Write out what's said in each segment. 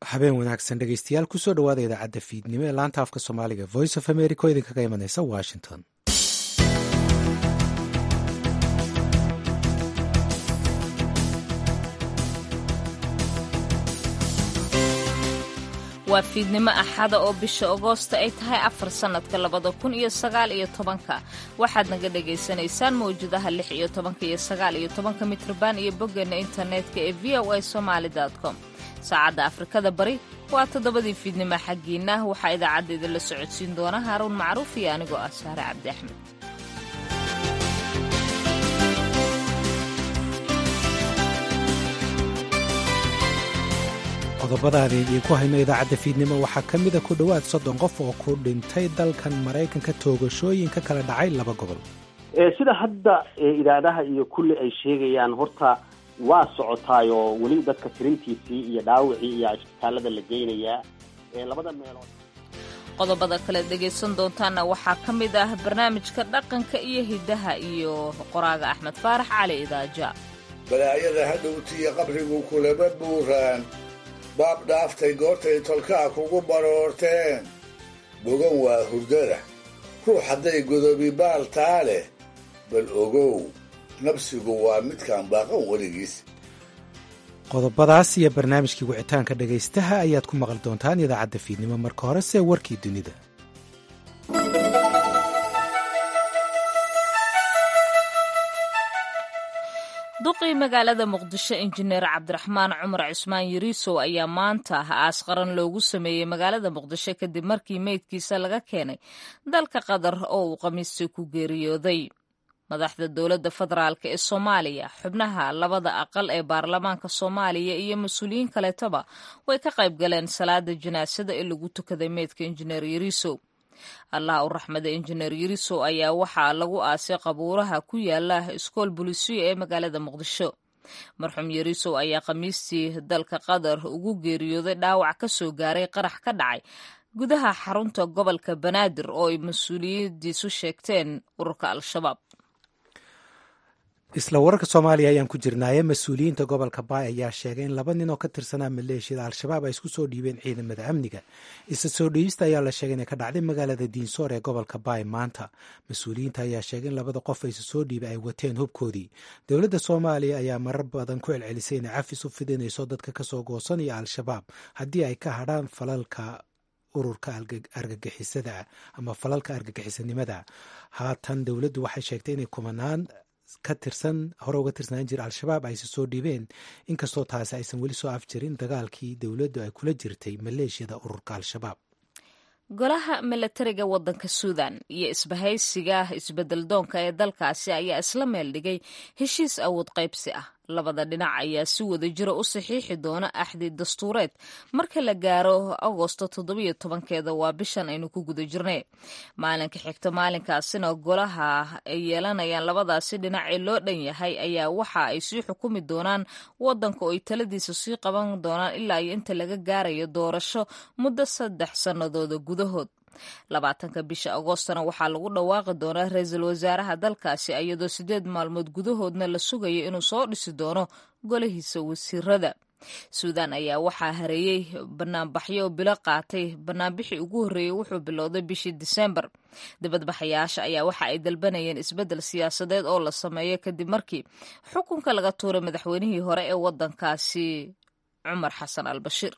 habeen wanaagsan dhegeystayaal kusoo dhawaada idaacadda fiidnimo ee laanta afka soomaaliga voice of america oo idinkaga imanaysa washington waa fiidnimo axada oo bisha agoosta ay tahay afar sannadka labada kun iyo sagaal iyo tobanka waxaad naga dhagaysanaysaan mawjadaha lix iyo tobanka iyo sagaal iyo tobanka mitrban iyo boggeena internetka ee v o a somaali com saacadda afrikada bari waa toddobadii fiidnimo xaggiinna waxaa idaacadda idinla socodsiin doona haaruun macruuf iyo anigoo ah saare cabdi axmed qodobadaada idiinku hayno idaacadda fiidnimo waxaa ka mida ku dhowaad soddon qof oo ku dhintay dalkan maraykanka toogashooyin ka kala dhacay laba gobol sida hadda idaadaha iyo kulli ay sheegayaan horta waa socotaayoo weli dadka tirintiisii iyo dhaawicii iyo isbitaalada la geynayaa labada meelood qodobada kale dhegaysan doontaana waxaa ka mid ah barnaamijka dhaqanka iyo hiddaha iyo qoraaga axmed faarax cali idaaja balaayada hadhowtiyo qabrigu kulaba buuraan baab dhaaftay goortay tolkaa kugu baroorteen bogan waa hurdada ruux hadday godobi baal taa leh bal ogow nabsigu waa midkaan baaqan weligiis qodobadaas iyo barnaamijkii wicitaanka dhegaystaha ayaad ku maqli doontaan idaacadda fiidnimo marka horese warkii dunida duqii magaalada muqdisho injineer cabdiraxmaan cumar cismaan yariisow ayaa maanta aas qaran loogu sameeyey magaalada muqdisho kadib markii meydkiisa laga keenay dalka qatar oo uu khamiistii ku geeriyooday madaxda dowladda federaalk ee soomaaliya xubnaha labada aqal ee baarlamaanka soomaaliya iyo mas-uuliyiin kaleetoba way ka qayb galeen salaada janaasada ee lagu tukaday meydka injineer yariisow allah u raxmada injineer yarisow ayaa waxaa lagu aasay qabuuraha ku yaala iskool bulisiyo ee magaalada muqdisho marxuum yarisow ayaa khamiistii dalka qatar ugu geeriyooday dhaawac ka soo gaaray qarax ka dhacay gudaha xarunta gobolka banaadir oo ay mas-uuliyadiisu sheegteen ururka al-shabaab isla wararka soomaaliya ayaan ku jirnaaye mas-uuliyiinta gobolka baay ayaa sheegay in laba nin oo ka tirsanaa maleeshiyada al-shabaab ay isku soo dhiibeen ciidamada amniga isla soo dhiibista ayaa la sheegay inay ka dhacday magaalada diinsoor ee gobolka baay maanta mas-uuliyiinta ayaa sheegay in labada qof aysa soo dhiibay ay wateen hubkoodii dowladda soomaaliya ayaa marar badan ku celcelisay inay cafis u fidinayso dadka kasoo goosanaya al-shabaab haddii ay ka hadhaan falalka ururka argagixisada ama falalka argagixisanimada haatan dowladdu waxay sheegtay inay kumanaan ka tirsan hore uga tirsanaan jira al-shabaab ayse soo dhiibeen inkastoo taasi aysan weli soo afjirin dagaalkii dowladdu ay kula jirtay maleeshiyada ururka al-shabaab golaha milatariga waddanka suudan iyo isbahaysiga isbeddeldoonka ee dalkaasi ayaa isla meel dhigay heshiis awood qaybsi ah labada dhinac ayaa si wada jira u saxiixi doona axdi dastuureed marka la gaaro agosto toddobiyo tobankeeda waa bishan aynu ku guda jirnay maalinka xigta maalinkaasina golaha ay yeelanayaan labadaasi dhinac ee loo dhan yahay ayaa waxa ay sii xukumi doonaan waddanka oo ay taladiisa sii qaban doonaan ilaa iyo inta laga gaarayo doorasho muddo saddex sannadooda gudahood labaatanka bisha agoostana waxaa lagu dhawaaqi doonaa ra-iisul wasaaraha dalkaasi iyadoo siddeed maalmood gudahoodna la sugayo inuu soo dhisi doono golahiisa wasiirada suudan ayaa waxaa hareeyey banaanbaxyo oo bilo qaatay banaanbixii ugu horreeyey wuxuu bilowday bishii diseembar dibadbaxayaasha ayaa waxa ay dalbanayeen isbeddel siyaasadeed oo la sameeyo kadib markii xukunka laga tuuray madaxweynihii hore ee waddankaasi cumar xasan al bashiir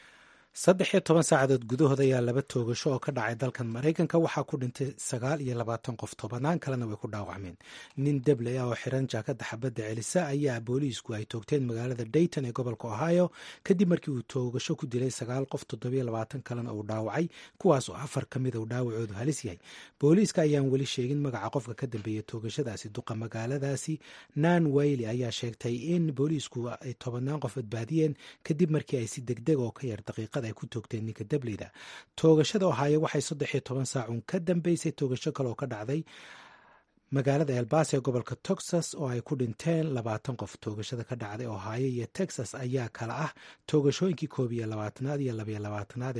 saddex iyo toban saacadood gudahood ayaa laba toogasho oo ka dhacay dalkan maraykanka waxaa ku dhintay sagaal iyo labaatan qof tobanaan kalena way ku dhaawacmeen nin debley ah oo xiran jaakada xabadda celisa ayaa booliisku ay toogteen magaalada dayton ee gobolka ohio kadib markii uu toogasho ku dilay sagaal qof toddobiyo labaatan kalena uu dhaawacay kuwaas oo afar ka mida uu dhaawacoodu halis yahay booliiska ayaan weli sheegin magaca qofka ka dambeeya toogashadaasi duqa magaaladaasi nan wayli ayaa sheegtay in booliisku ay tobanaan qof badbaadiyeen kadib markii ay si degdeg oo ka yar daqiiqada ay ku toogteen ninka dableyda toogashada ohaayo waxay saddex iyo toban saacun ka dambeysay toogasho kale oo ka dhacday magaalada elbas ee gobolka texas oo ay ku dhinteen labaatan qof toogashada ka dhacday ohaayo iyo texas ayaa kala ah toogashooyinkii koob iyo labaatanaad iyo labayo labaatanaad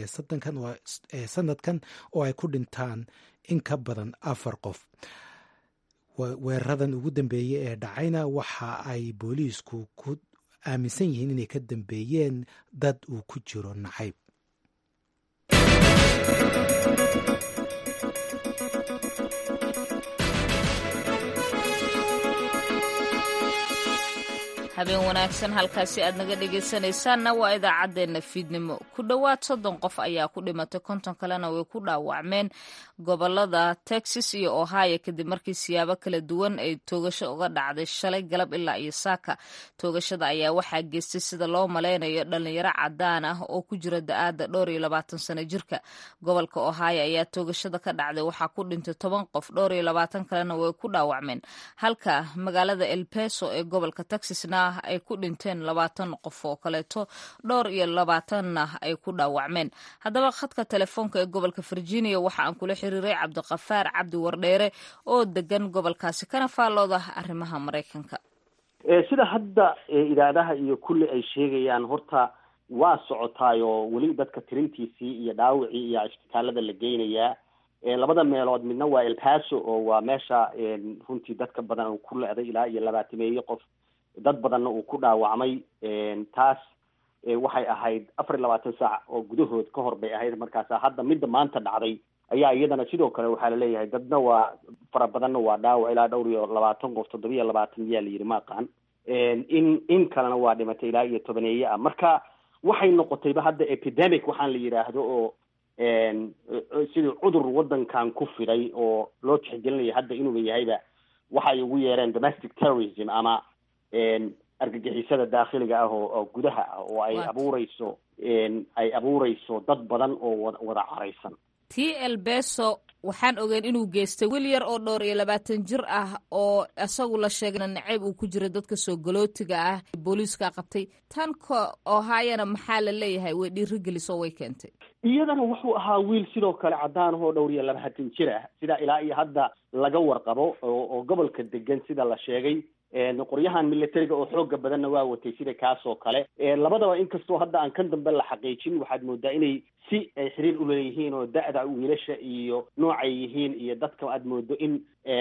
ee sanadkan oo ay ku dhintaan in ka badan afar qof weeraradan ugu dambeeyey ee dhacayna waxa ay booliisku ku aaminsan yihiin inay ka dambeeyeen dad uu ku jiro nacayb habeen wanaagsan halkaasi aad naga dhegaysanaysaanna waa idaacaddeenna fiidnimo ku dhowaad soddon qof ayaa ku dhimatay konton kalena way ku dhaawacmeen gobolada texas iyo ohio kadib markii siyaabo kala duwan ay toogasho uga dhacday shalay galab ilaa iyo saaka toogashada ayaa waxaa geystay sida loo malaynayo dhalinyaro cadaan ah oo ku jira da-aada dhowr iyo labaatan sano jirka gobolka ohio ayaa toogashada ka dhacday waxaa ku dhintay toban qof dhowr iyo labaatan kalena way ku dhaawacmeen halka magaalada elbeso ee gobolka texasna ay ku dhinteen labaatan qof oo kaleeto dhowr iyo labaatanna ay ku dhaawacmeen haddaba khadka telefoonka ee gobolka virginia waxa aan kula xiriiray cabdiqafaar cabdi wardheere oo degan gobolkaasi kana faallooda arrimaha maraykanka sida hadda idaadaha iyo kulli ay sheegayaan horta waa socotaayoo weli dadka tirintiisii iyo dhaawicii iyo isbitaalada la geynayaa labada meelood midna waa elpaso oo waa meesha runtii dadka badan uu ku le-day ilaa iyo labaatameeye qof dad badanna uu ku dhaawacmay taas waxay ahayd afar iyo labaatan saac oo gudahood ka hor bay ahayd markaasa hadda midda maanta dhacday ayaa iyadana sidoo kale waxaa laleeyahay dadna waa fara badanna waa dhaawac ilaa dhowr iyo labaatan qof toddoba iyo labaatan yaa la yidhi ma aqaan in in kalena waa dhimatay ilaa iyo tobaneeye ah marka waxay noqotayba hadda epidemic waxaan la yidhaahdo oo sidii cudur waddankan ku fiday oo loo tixgelinaya hadda inuuba yahayba waxay ugu yeereen domestic terrorism ama argagixisada daakhiliga ah oo oo gudaha ah oo ay abuureyso ay abuureyso dad badan oo wada wada caraysan t elbeso waxaan ogeyn inuu geystay wiil yar oo dhowr iyo labaatan jir ah oo isagu la sheegna naceyb uu ku jira dadka soo galootiga ah booliiska qabtay tan ka ohayana maxaa la leeyahay way dhiirigelisoo way keentay iyadana wuxuu ahaa wiil sidoo kale cadaan ahoo dhowr iyo labaatan jir ah sida ilaa iyo hadda laga warqabo oo oo gobolka degan sida la sheegay qoryahan militariga oo xooga badanna waa watay sida kaas oo kale labadaba inkastoo hadda aan kan dambe la xaqiijin waxaad moodaa inay si ay xiriir uleeyihiin oo da-da wiilasha iyo noocay yihiin iyo dadka aad moodo in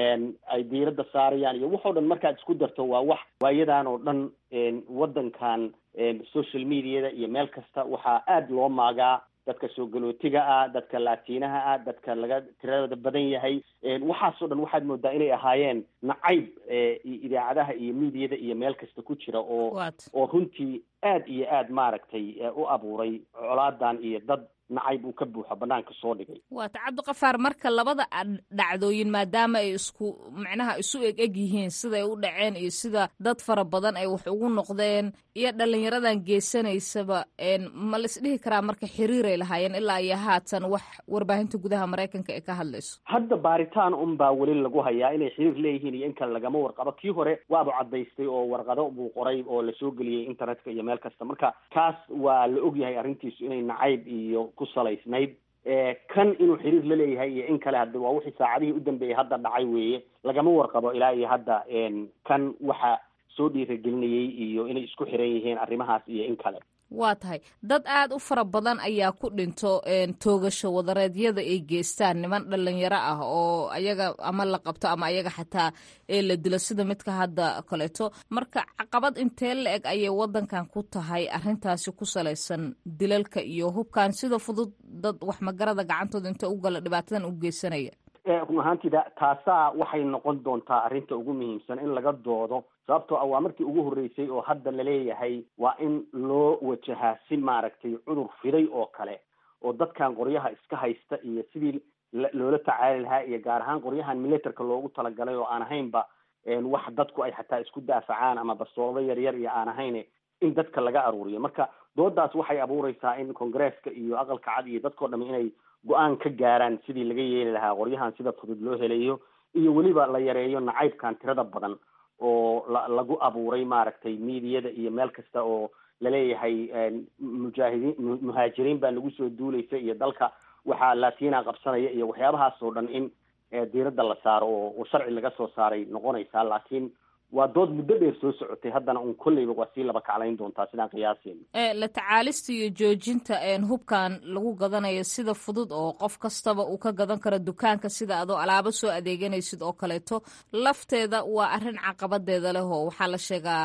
ay diiradda saarayaan iyo waxoo dhan markaad isku darto waa wax waayadan oo dhan waddankan social mediada iyo meel kasta waxaa aada loo maagaa dadka soo galootiga ah dadka laatiinaha ah dadka laga tiradooda badan yahay waxaasoo dhan waxaad moodaa inay ahaayeen nacayb idaacadaha iyo miidiyada iyo meel kasta ku jira oo oo runtii aad iyo aad maaragtay u abuuray colaadan iyo dad nacayb uu ka buuxo banaanka soo dhigay waata cabdiqafaar marka labada dhacdooyin maadaama ay isku macnaha isu eg eg yihiin siday u dhaceen iyo sida dad fara badan ay wax ugu noqdeen iyo dhalinyaradan geysanaysaba ma la isdhihi karaa marka xiriiray lahaayeen ilaa iyo haatan wax warbaahinta gudaha maraykanka ee ka hadlayso hadda baaritaan un baa weli lagu hayaa inay xiriir leeyihiin iyo in kale lagama warqabo kii hore waaba cadaystay oo warqado buu qoray oo lasoo geliyey internetka iyo meel kasta marka kaas waa la ogyahay arrintiisu inay nacayb iyo ku salaysnayd kan inuu xiriir la leeyahay iyo in kale hadda waa wixii saacadihii u dambeeyey hadda dhacay weeye lagama warqabo ilaa iyo hadda kan waxa soo dhiiragelinayay iyo inay isku xiran yihiin arrimahaas iyo in kale waa tahay dad aada u fara badan ayaa ku dhinto toogasho wadareedyada ay geystaan niman dhalinyaro ah oo ayaga ama la qabto ama ayaga xataa ee la dilo sida midka hadda kaleeto marka caqabad intee la eg ayay wadankan ku tahay arrintaasi ku salaysan dilalka iyo hubkan sida fudud dad waxmagarada gacantooda inta u gala dhibaatadan u geysanaya run ahaantida taasaa waxay noqon doontaa arrinta ugu muhiimsan in laga doodo sababtoo ah waa markii ugu horreysay oo hadda laleeyahay waa in loo wajahaa si maaragtay cudur fiday oo kale oo dadkan qoryaha iska haysta iyo sidii loola tacaali lahaa iyo gaar ahaan qoryahan militerka loogu talagalay oo aan ahaynba wax dadku ay xataa isku daafacaan ama bastoolado yaryar iyo aan ahayn in dadka laga aruuriyo marka doodaas waxay abuureysaa in congresska iyo aqalka cad iyo dadkao dham inay go-aan ka gaaraan sidii laga yeeli lahaa qoryahan sida fudud loo helayo iyo weliba la yareeyo nacaybkan tirada badan oo la lagu abuuray maaragtay miidiyada iyo meel kasta oo laleeyahay mujaahidiin muhaajiriin baa nagu soo duuleysa iyo dalka waxaa latina qabsanaya iyo waxyaabahaas oo dhan in diiradda la saaro oo sharci laga soo saaray noqonaysaa laakiin waa dood muddo dheer soo socotay haddana un kolleyba waa sii laba kaclayn doontaa sidaan qiyaaseyna la tacaalista iyo joojinta hubkan lagu gadanayo sida fudud oo qof kastaba uu ka gadan karo dukaanka sida adoo alaabo soo adeeganaysid oo kaleeto lafteeda waa arrin caqabadeeda leh oo waxaa la sheegaa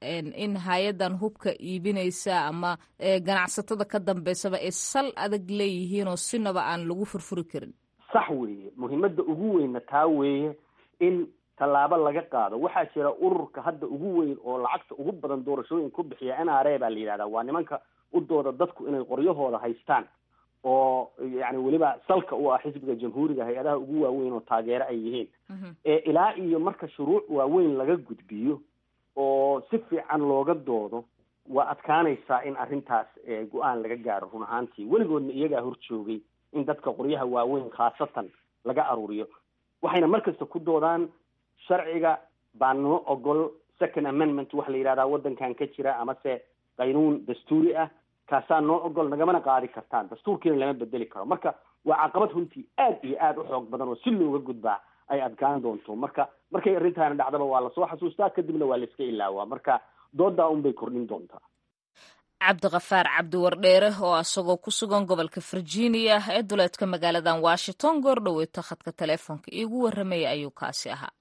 in hay-adan hubka iibinaysa ama ganacsatada ka dambeysaba ay sal adag leeyihiin oo sinaba aan lagu furfuri karin sax weeye muhiimadda ugu weynna taa weeye in tallaabo laga qaado waxaa jira ururka hadda ugu weyn oo lacagta ugu badan doorashooyin ku bixiya n r a baa la yidhahdaa waa nimanka u dooda dadku inay qoryahooda haystaan oo yani weliba salka u ah xisbiga jamhuuriga hay-adaha ugu waaweyn oo taageero ay yihiin ilaa iyo marka shuruuc waaweyn laga gudbiyo oo si fiican looga doodo waa adkaanaysaa in arrintaas go-aan laga gaaro run ahaantii weligoodna iyagaa hor joogay in dadka qoryaha waaweyn khaasatan laga aruuriyo waxayna markasta ku doodaan sharciga baa noo ogol second amendment waxa la yidhahdaa waddankan ka jira amase qaynuun dastuuri ah kaasaa noo ogol nagamana qaadi kartaan dastuurkiina lama bedeli karo marka waa caqabad runtii aad iyo aad u xoog badan oo si looga gudbaa ay adkaan doonto marka markay arrintaana dhacdaba waa lasoo xasuustaa kadibna waa la iska ilaawaa marka doodaa un bay kordhin doontaa cabdiqafaar cabdiwardheere oo asagoo ku sugan gobolka virginia ee duleedka magaaladan washington goordhoweeta khadka teleefoonka iigu warramaya ayuu kaasi ahaa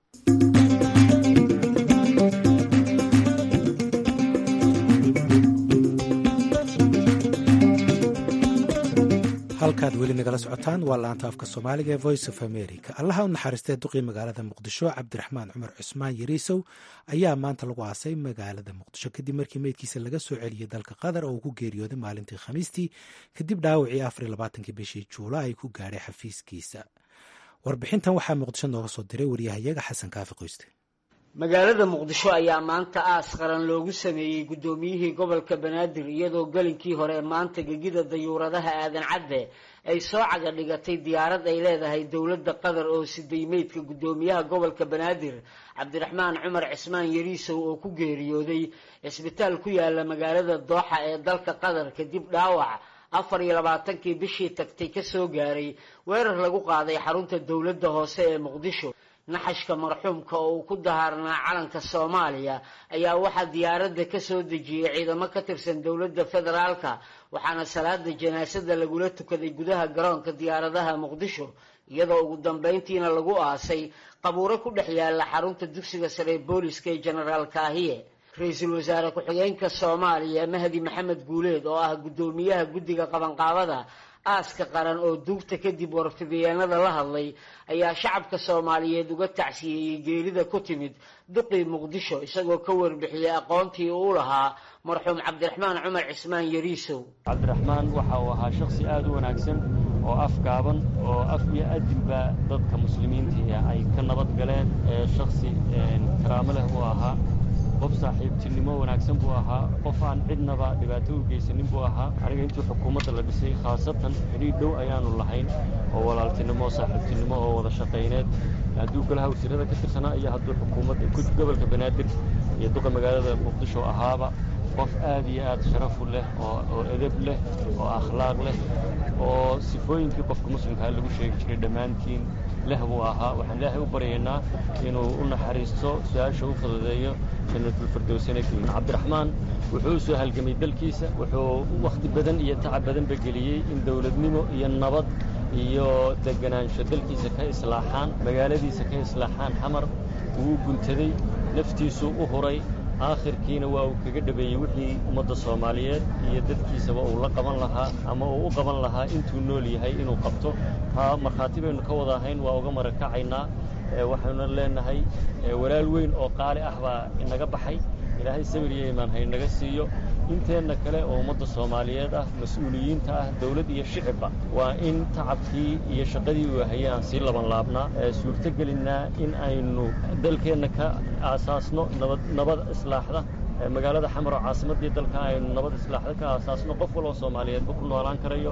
halkaad weli nagala socotaan waa laanta afka soomaaliga ee voice of america allaha u naxariistee duqii magaalada muqdisho cabdiraxmaan cumar cusmaan yariisow ayaa maanta lagu aasay magaalada muqdisho kadib markii meydkiisa laga soo celiyey dalka qatar oo uu ku geeriyooday maalintii khamiistii kadib dhaawacii afar iyo labaatankii bishii juula ay ku gaadhay xafiiskiisa warbixintan waxaa muqdisho nooga soo diray waryahayaga xasan kaafi qoyste magaalada muqdisho ayaa maanta aas qaran loogu sameeyey guddoomiyihii gobolka banaadir iyadoo gelinkii hore maanta gegida dayuuradaha aadan cadde ay soo caga dhigatay diyaarad ay leedahay dowladda qatar oo siday meydka guddoomiyaha gobolka banaadir cabdiraxmaan cumar cismaan yariisow oo ku geeriyooday cisbitaal ku yaala magaalada dooxa ee dalka qatar kadib dhaawac afar iyo labaatankii bishii tagtay kasoo gaaray weerar lagu qaaday xarunta dowladda hoose ee muqdisho naxashka marxuumka oo uu ku dahaarnaa calanka soomaaliya ayaa waxaa diyaaradda ka soo dejiyey ciidamo ka tirsan dowladda federaalka waxaana salaada janaasada lagula tukaday gudaha garoonka diyaaradaha muqdisho iyadoo ugu dambeyntiina lagu aasay qabuuro ku dhex yaala xarunta dugsiga sare ee booliska ee jenaraal kaahiye ra-iisul wasaare ku-xigeenka soomaaliya mahdi maxamed guuleed oo ah guddoomiyaha guddiga qabanqaabada aaska qaran oo duugta kadib warfidiyeenada la hadlay ayaa shacabka soomaaliyeed uga tacsiyeeyey geerida ku timid duqii muqdisho isagoo ka warbixiyey aqoontii uu lahaa marxuum cabdiraxmaan cumar cismaan yariisow cabdiraxmaan waxa uu ahaa shakhsi aad u wanaagsan oo afgaaban oo af iyo adinba dadka muslimiinta ay ka nabad galeen shakhsi karaamo leh uu ahaa qof saaxiibtinimo wanaagsan buu ahaa qof aan cidnaba dhibaato u geysanin buu ahaa aniga intii xukuumadda la dhisay khaasatan xidhiir dhow ayaanu lahayn oo walaaltinimo saaxiibtinimo oo wada shaqayneed hadduu golaha wasiirada ka tirsanaa iyo hadduu xukuumadda gobolka banaadir iyo duqa magaalada muqdisho ahaaba qof aad iyo aad sharafu leh oo edeb leh oo akhlaaq leh oo sifooyinkii qofka muslimkaa lagu sheegi jiray dhammaantiin leh buu ahaa waxaan ilaahay u baryaynaa inuu u naxariisto su-aasha u fududeeyo cabdiraxmaan wuxuu u soo halgamay dalkiisa wuxuu wakhti badan iyo tacab badanba geliyey in dowladnimo iyo nabad iyo deganaansho dalkiisa ka islaaxaan magaaladiisa ka islaaxaan xamar wuu guntaday naftiisuu u huray aakhirkiina waa uu kaga dhabeeyey wixii ummadda soomaaliyeed iyo dadkiisaba uu la qaban lahaa ama uu u qaban lahaa intuu nool yahay inuu qabto taa markhaati baynu ka wada ahayn waa uga marakacaynaa waxaynu leenahay walaal weyn oo qaali ah baa inaga baxay ilaahay sabir iyo imaan haynaga siiyo inteenna kale oo ummadda soomaaliyeed ah mas-uuliyiinta ah dawlad iyo shicibba waa in tacabkii iyo shaqadii uu hayay aan sii laban laabnaa suurto gelinnaa in aynu dalkeenna ka aasaasno nabad nabad islaaxda magaalada xamar oo caasimaddii dalka aynu nabad islaaxda ka aasaasno qof waloo soomaaliyeedba ku noolaan karayo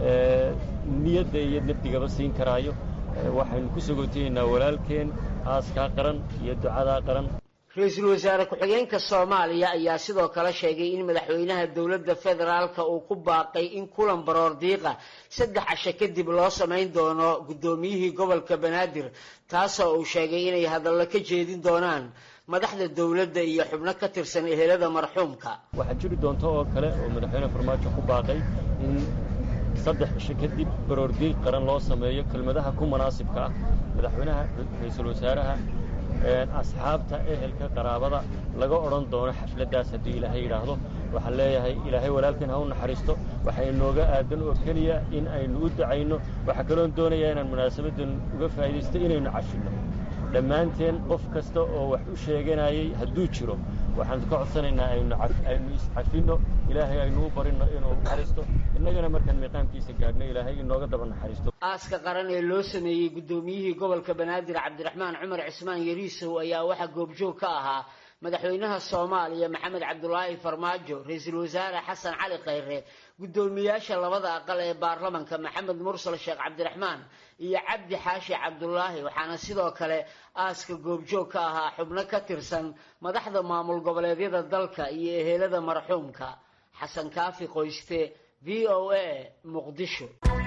niyadda iyo nabdigaba siin karaayo waxaynu ku sogootayeynaa walaalkeen aaskaa qaran iyo ducadaa qaran ra-iisul wasaare ku-xigeenka soomaaliya ayaa sidoo kale sheegay in madaxweynaha dowladda federaalka uu ku baaqay in kulan baroor diiqa saddex casho kadib loo samayn doono guddoomiyihii gobolka banaadir taasoo uu sheegay inay hadallo ka jeedin doonaan madaxda dowladda iyo xubno ka tirsan ehelada marxuumka waxaa jiri doonta oo kale oo madaxweyne farmaajo ku baaqay in saddex cisho kadib baroordiiq qaran loo sameeyo kelmadaha ku munaasibka ah madaxweynaha ra-iisul wasaaraha asxaabta ehelka qaraabada laga odhan doono xafladdaas haddii ilaahay yidhaahdo waxaan leeyahay ilaahay walaalkan ha u naxariisto waxaa inooga aadan oo keliya in aynu u dacayno waxaa kaloon doonayaa inaan munaasabaddan uga faa'iidaysto inaynu cafinno dhammaanteen qof kasta oo wax u sheeganayay hadduu jiro waxaan ka codsanaynaa aynu iscafinno ilaahay aynu u barinno inuu naxariisto innagana markaan miiqaamkiisa gaadhno ilaahay inooga daba naxariisto aaska qaran ee loo sameeyey guddoomiyihii gobolka banaadir cabdiraxmaan cumar cismaan yariisow ayaa waxaa goobjoog ka ahaa madaxweynaha soomaaliya maxamed cabdulaahi farmaajo ra-iisul wasaare xasan cali khayre guddoomiyaasha labada aqal ee baarlamanka maxamed mursal sheekh cabdiraxmaan iyo cabdi xaashi cabdulaahi waxaana sidoo kale aaska goobjoog ka ahaa xubno ka tirsan madaxda maamul goboleedyada dalka iyo ehelada marxuumka xasan kaafi qoyste v o a muqdisho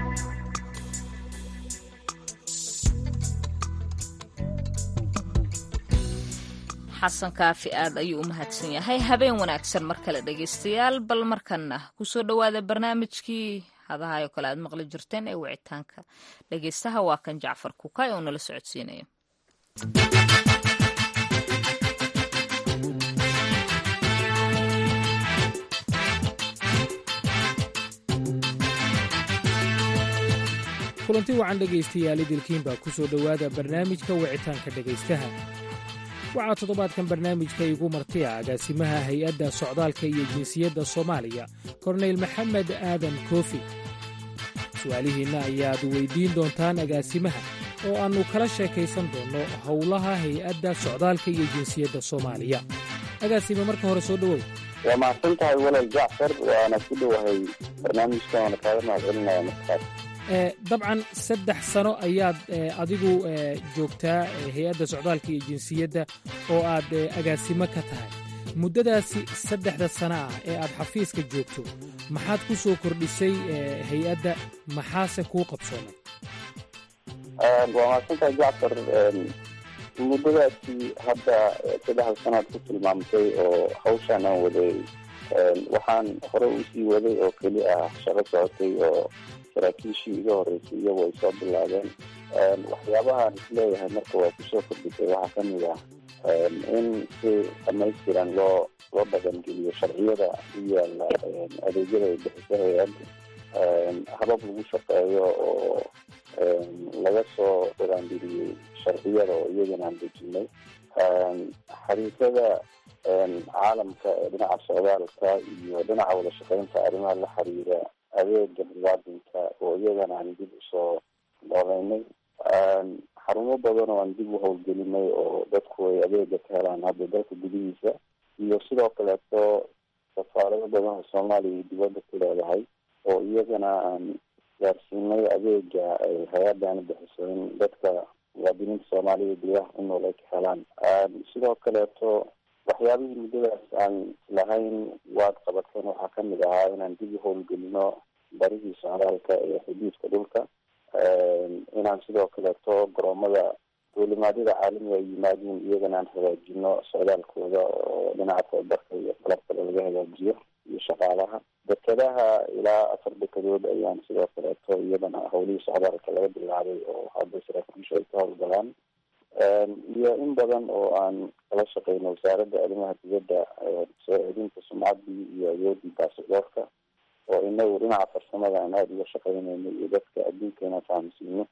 xasan kaafi aad ayuu u mahadsan yahay habeen wanaagsan mar kale dhegaystayaal bal markanna kusoo dhowaada barnaamijkii hadahayo kale aad maqli jirteen ee wicitaanka dhegaystaha waa kan jacfar kukay oo nala socodsiinayo kulanti wacan dhegaystayaal idilkiin baa ku soo dhowaada barnaamijka wicitaanka dhegaystaha waxaa toddobaadkan barnaamijka igu martiya agaasimaha hay-adda socdaalka iyo jinsiyadda soomaaliya korneyl maxamed aadan koofi su'aalihiinna ayaad weyddiin doontaan agaasimaha oo aannu kala sheekaysan doonno howlaha hay-adda socdaalka iyo jinsiyadda soomaaliya agaasime marka hore soo dhowow waa mahadsan tahay walal jacfar waana ku dhowahay barnaamijkan waana kaaga mahad celinaya markaas dabcan saddex sano ayaad adigu joogtaa hay-adda socdaalka iyo jinsiyadda oo aad agaasimo ka tahay muddadaasi saddexda sano ah ee aad xafiiska joogto maxaad ku soo kordhisay hay-adda maxaase kuu qabsoomay waa mahadsantahay jacfar muddadaasi hadda saddexda sanoad ku tilmaamtay oo hawshaan aan waday waxaan hore usii waday oo keli ah shaqo socotay oo saraakiishii iga horreysay iyagu ay soo bilaabeen waxyaabahaan isleeyahay marka waa kusoo kordhisay waxaa ka mid ah in si dhamaystiran loo loo dhaqangeliyo sharciyada u yaala adeegyada ay bixiso hay-adda habab lagu shaqeeyo oo laga soo dhaqangeliyey sharciyada oo iyagana aan dejinay xariisada caalamka ee dhinaca socdaalka iyo dhinaca wada shaqeynta arrimaha la xiriira adeega muwaadinka oo iyagana aan dib usoo nooleynay xarumo badan oo aan dib u howlgelinay oo dadku ay adeega ka helaan hadda dalka gudihiisa iyo sidoo kaleeto safaarado badan oo soomaaliya iyo dibadda ku leedahay oo iyagana aan gaarsiinay adeega ay hay-adani bixiso in dadka muwaadiniinta soomaaliya gudaha ku nool ay ka helaan sidoo kaleeto waxyaabihii muddadaas aan islahayn waad qabateen waxaa kamid ahaa inaan dib u howlgelino barihii socdaalka ee xuduudka dhulka inaan sidoo kaleeto garoomada duulimaadyada caalamiga ay yimaadiin iyagana aan hagaajino socdaalkooda oo dhinaca tababarka iyo qalab kale laga hagaajiyo iyo shaqaalaha dekadaha ilaa afar dekadood ayaan sidoo kaleeto iyadana howlihii socdaalka laga bilaabay oo hadda saraakiishu ay ka howlgalaan iyo in badan oo aan kala shaqeyno wasaaradda arrimaha dibadda soo celinta sumcaddii iyo awoodii baasidoorka oo inagu dhinaca farsamada aan aada uga shaqeynayno iyo dadka adduunkeena fahamsiino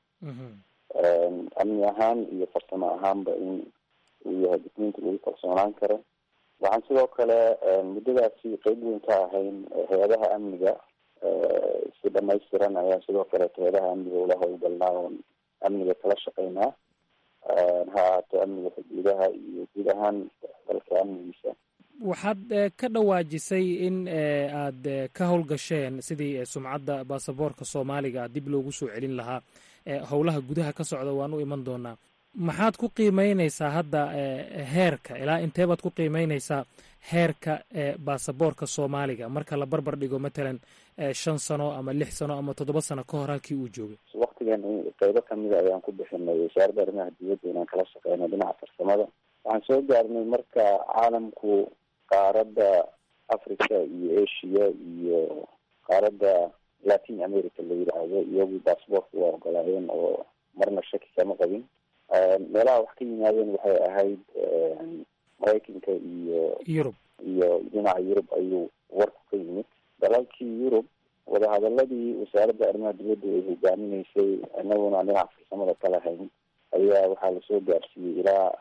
amni ahaan iyo farsamo ahaanba in uu yahay dukumenti lagu kalsoonaan karo waxaan sidoo kale muddadaasi qeyb weyn ka ahayn hay-adaha amniga si dhamaystiran ayaan sidoo kaleeto hay-adaha amniga ula howlgalnaa oon amniga kala shaqeynaa ha ahaato amniga xuduudaha iyo guud ahaan dalka amnigiisa waxaad ka dhawaajisay in aad ka howlgasheen sidii sumcadda baasaboorka soomaaliga dib loogu soo celin lahaa howlaha gudaha ka socda waan u iman doonaa maxaad ku qiimeyneysaa hadda heerka ilaa inteebaad ku qiimeyneysaa heerka baasaboorka soomaaliga marka la barbar dhigo matalan shan sano ama lix sano ama toddoba sano ka hor halkii uu joogay waktigan qeybo kamida ayaan ku bixinay wasaaradda arrimaha dibadda inaan kala shaqeyno dhinaca farsamada waxaan soo gaarnay marka caalamku qaaradda africa iyo asia iyo qaaradda latin america la yidhaahdo iyagu baasboortka waa ogolaayeen oo marna shaki kama qabin meelaha wax ka yimaadeen waxay ahayd maraykanka iyo yurub iyo dhinaca yurub ayuu warku ka yimid dalalkii yurub wadahadaladii wasaaradda arrimaha dibadda ay hogaaminaysay inaguna dhinaca farsamada ka lahayn ayaa waxaa lasoo gaarsiiyey ilaa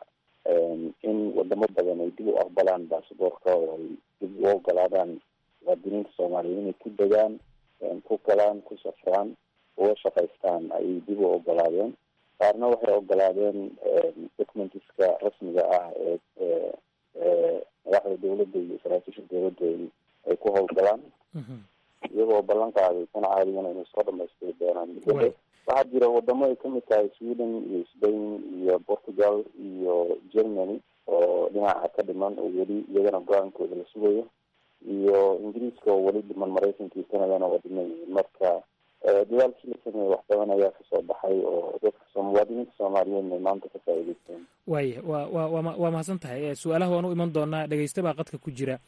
in wadamo badan ay dib u aqbalaan basaboorka oo ay dib u ogolaadaan muwaadiniinta soomaaliyeed inay ku degaan ku galaan ku safraan uga shaqaystaan ayay dib u ogolaadeen qaarna waxay ogolaadeen documentiska rasmiga ah ee madaxda dawladda iyo saraakiisha dawladda ay ku howlgalaan iyagoo ballan qaaday kana caadigana inay soo dhamaystiri doonaan muddada waxaa jira wadamo ay kamid tahay sweden iyo spain iyo portugal iyo germany oo dhinaca ka dhiman oo weli iyagana go-aankooda la sugayo iyo ingiriiska oo weli dhiman maraykanka iyo canadana waa dhiman yihiin marka dadaalkii la sameeyey wax badan ayaa kasoo baxay oo dadka muwaadiniinta soomaaliyeedna ay maanta ka faa'iideysteen waaya wa wa wa waa mahadsan tahay su-aalaha waan u iman doonaa dhegeysta baa qadka ku jira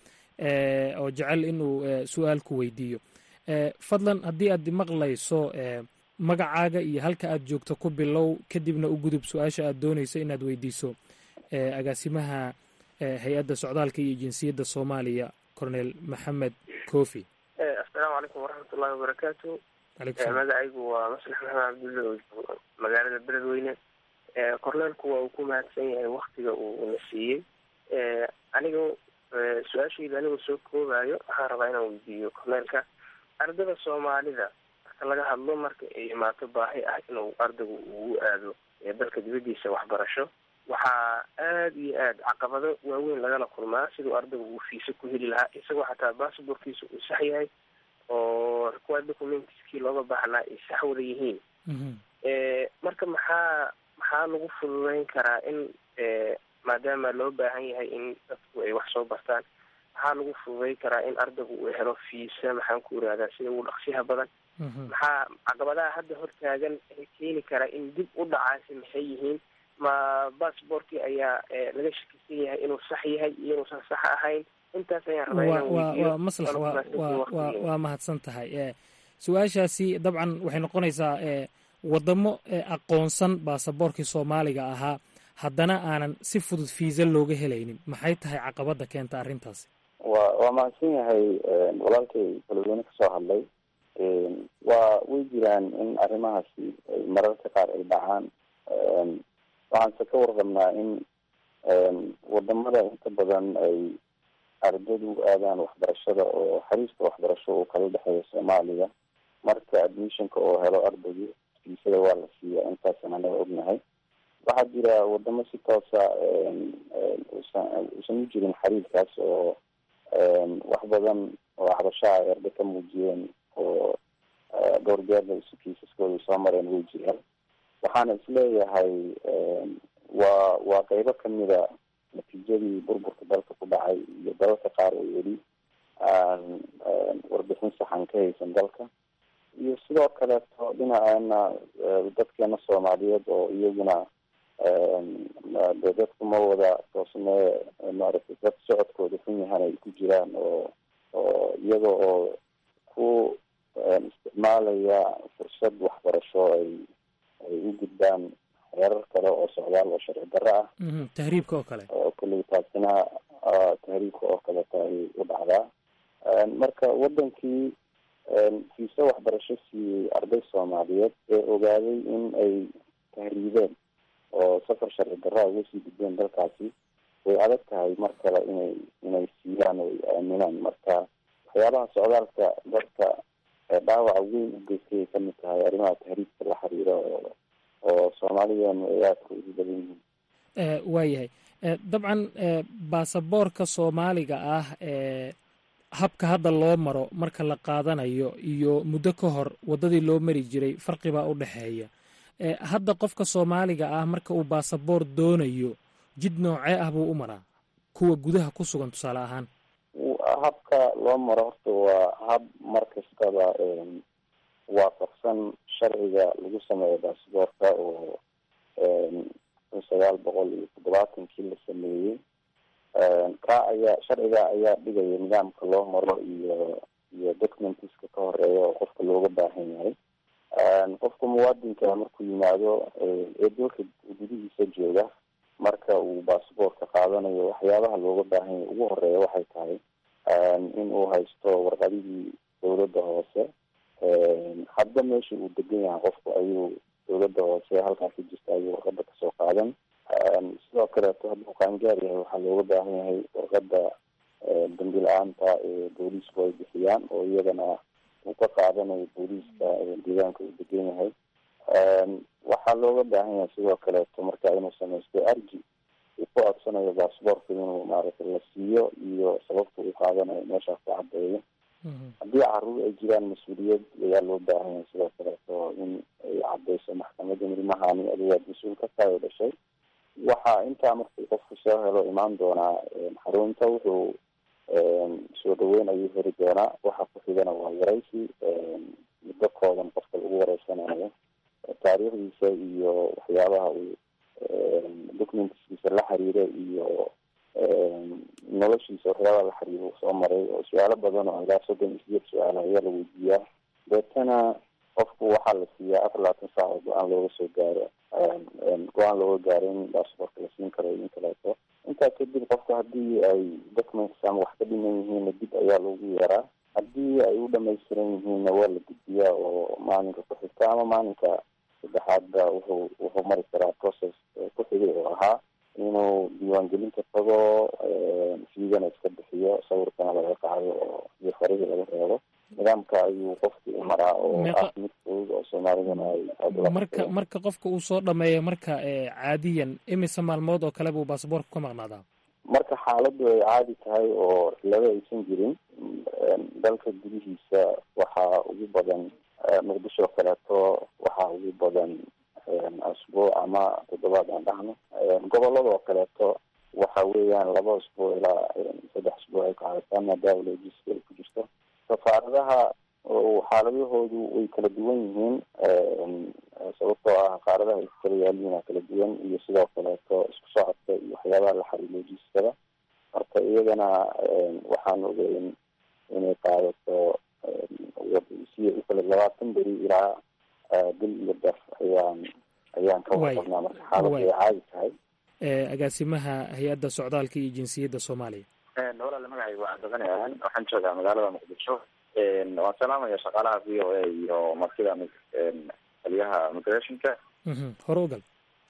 oo jecel inuu su-aal ku weydiiyo fadlan haddii aad maqlayso magacaaga iyo halka aad joogto ku bilow kadibna u gudub su-aasha aad dooneyso inaad weydiiso agaasimaha hay-adda socdaalka iyo jinsiyadda soomaaliya cornel maxamed kofi assalaamu calaykum waraxmatullahi wabarakaatu magacaygu waa maslax maxamed cabdulle oo joogo magaalada beledweyne corneelku waa uu ku mahadsan yahay waktiga uu na siiyey aniga su-aashayda anigoo soo koobayo waxaan rabaa inaan weydiiyo corneelka ardada soomaalida marka laga hadlo marka ay imaato baahi ah inuu ardaygu ugu aado dalka dibadiisa waxbarasho waxaa aada iyo aad caqabado waaweyn lagala kulmaa siduu ardaygu uu fiisa ku heli lahaa isagoo xataa basabortkiisa uu sax yahay oo required documentskii looga baahnaa ay sax wada yihiin marka maxaa maxaa lagu fududeyn karaa in maadaama loo baahan yahay in dadku ay wax soo bartaan maxaa lagu fududeyn karaa in ardaygu uu helo fiisa maxaan ku irahdaa sida ugu dhaqsiyaha badan maxaa caqabadaha hadda hortaagan ee keeni karaa in dib u dhacaasi maxay yihiin ma bassbortkii ayaa laga shakisan yahay inuu sax yahay iyo inuusan sax ahayn intaas ayaan rabaa inaan weydiiyo waa maslax wa waa mahadsan tahay su-aashaasi dabcan waxay noqonaysaa wadamo aqoonsan baasaboorkii soomaaliga ahaa haddana aanan si fudud fiisa looga helaynin maxay tahay caqabada keenta arrintaasi wa waa mahadsan yahay walaalkay beledweyne kasoo hadlay waa way jiraan in arrimahaasi mararka qaar ay dhacaan waxaanse ka warqabnaa in wadamada inta badan ay ardadu aadaan waxbarashada oo xariista waxbarasho uu kala dhexeeyo soomaaliya marka admissionka oo helo ardaygu fiisada waa la siiya intaasaan anaga ognahay waxaa jira wadamo si toosa usan uusan u jirin xariirkaas oo wax badan oo waxbarashaha ay arday ka muujiyeen oo dhowr jeerba isu kiisaskooda soo mareen way jiraan waxaana isleeyahay waa waa qeybo kamida natiijadii burburka dalka ku dhacay iyo dalalka qaar oo weli aan warbixin saxan ka haysan dalka iyo sidoo kaleeto dhinaceena dadkeena soomaaliyeed oo iyaguna de dadku ma wada toosnee maaragtay dad socodkooda xun yahan ay ku jiraan oo oo iyaga oo ku isticmaalaya fursad waxbarasho ay ay u gudbaan heerar kale oo socdaal oo sharci darro ah tahriibka oo kale oo kulli taasina tahriibka oo kaleeto ay u dhacdaa marka wadankii fiise waxbarasho siiyey arday soomaaliyeed ee ogaaday in ay tahriibeen oo safar sharci darraa uga sii gudbeen dalkaasi way adag tahay mar kale inay inay siiyaan oo ay aaminaan marka waxyaabaha socdaalka dadka dhaawaca weyn u geystay ay kamid tahay arrimaha tahriibka la xiriira oo oo soomaalideenu ay aadka ugu badan yihiin waayahay dabcan baasaboorka soomaaliga ah habka hadda loo maro marka la qaadanayo iyo muddo ka hor waddadii loo mari jiray farqibaa u dhexeeya hadda qofka soomaaliga ah marka uu baasaboor doonayo jid noocee ah buu u maraa kuwa gudaha ku sugan tusaale ahaan habka loo maro horta waa hab mar kastaba waafaqsan sharciga lagu sameeyo baasaboorka oo kun sagaal boqol iyo toddobaatankii la sameeyey ka ayaa sharciga ayaa dhigaya nidaamka loo maro iyo iyo documentiska ka horeeya oo qofka looga baahan yahay qofka muwaadinka markuu yimaado ee dalka gudihiisa jooga marka uu basaboortka qaadanayo waxyaabaha looga baahan yahay ugu horeeya waxay tahay in uu haysto warqadihii dowladda hoose hadba meesha uu degan yahay qofku ayuu dowladda hoose halkaas ka jirta ayuu warqada kasoo qaadan sidoo kaleeto hadduu qaangaar yahay waxaa looga baahan yahay warqada dambi la-aanta ee booliisku ay bixiyaan oo iyadana uu ka qaadanayo booliiska deegaanka uu degan yahay waxaa looga baahan yahay sidoo kaleeto marka inuu samaysto arji uu ku codsanayo basaboortka inuu maaragtay la siiyo iyo sababta uu qaadanayo meeshaas ku cadeeyo haddii caruur ay jiraan mas-uuliyad ayaa loo baahan yahay sidoo kaleeto in ay cadeyso maxkamada ilmahani adigaad mas-uul ka tahay oo dhashay waxaa intaa markuu qofku soo helo imaan doonaa xarunta wuxuu soo dhaweyn ayuu heli doonaa waxa ku xigana waa waraysi muddo koodan qofka lagu wareysanayo taariikhdiisa iyo waxyaabaha uu documentskiisa la xiriira iyo noloshiisa waxyaabaha la xiriira uu soo maray oo su-aalo badan oo ilaa soddon iyo sideed su-aal ayaa la weydiiyaa deetana qofku waxaa la siiyaa afar labaatan saac oo go-aan looga soo gaaro go-aan looga gaaro in basaboortka la siin karo in kaleeto intaa kadib qofku haddii ay documents ama wax ka dhiman yihiinna dib ayaa loogu yeeraa haddii ay u dhamaystiran yihiinna waa la gudbiyaa oo maalinka ku xigta ama maalinka saddexaadba wuxuu wuxuu mari karaa process ku xigay oo ahaa inuu diiwaangelinta tago fiigana iska bixiyo sawirkana laga qaado oo iyo farihii laga reebo nidaamka ayuu qofkii u maraa oo ah mid fudud oo soomaalidana ay marka marka qofka uu soo dhameeyo marka caadiyan imise maalmood oo kale buu baasaboorka ka maqnaadaa marka xaaladdu ay caadi tahay oo laba aysan jirin dalka gudihiisa waxaa ugu badan muqdisho kaleeto waxaa ugu badan asbuuc ama toddobaad aan dhahno gobolada oo kaleeto waxa weeyaan laba asbuuc ilaa saddex asbuuc ay qaadataan maadaama logiska ay ku jirto safaaradaha xaaladahoodu way kala duwan yihiin sababtoo ah qaaradaha ay ku kala yaaliina kala duwan iyo sidoo kaleeto isku socodka iyo waxyaabaha la xariir logiskada marka iyadana waxaan ogeyn inay qaadato si ukale labaatan beri ilaa bil iyo daf ayaan ayaan ka warqabnaa marka xaaladu ay caadi tahay agaasimaha hay-adda socdaalka iyo jinsiyadda soomaaliya walaale magacayga waa cabdiqani ahan waxaan joogaa magaalada muqdisho waan salaamaya shaqaalaha v o a iyo martida taliyaha migrationka hore ugal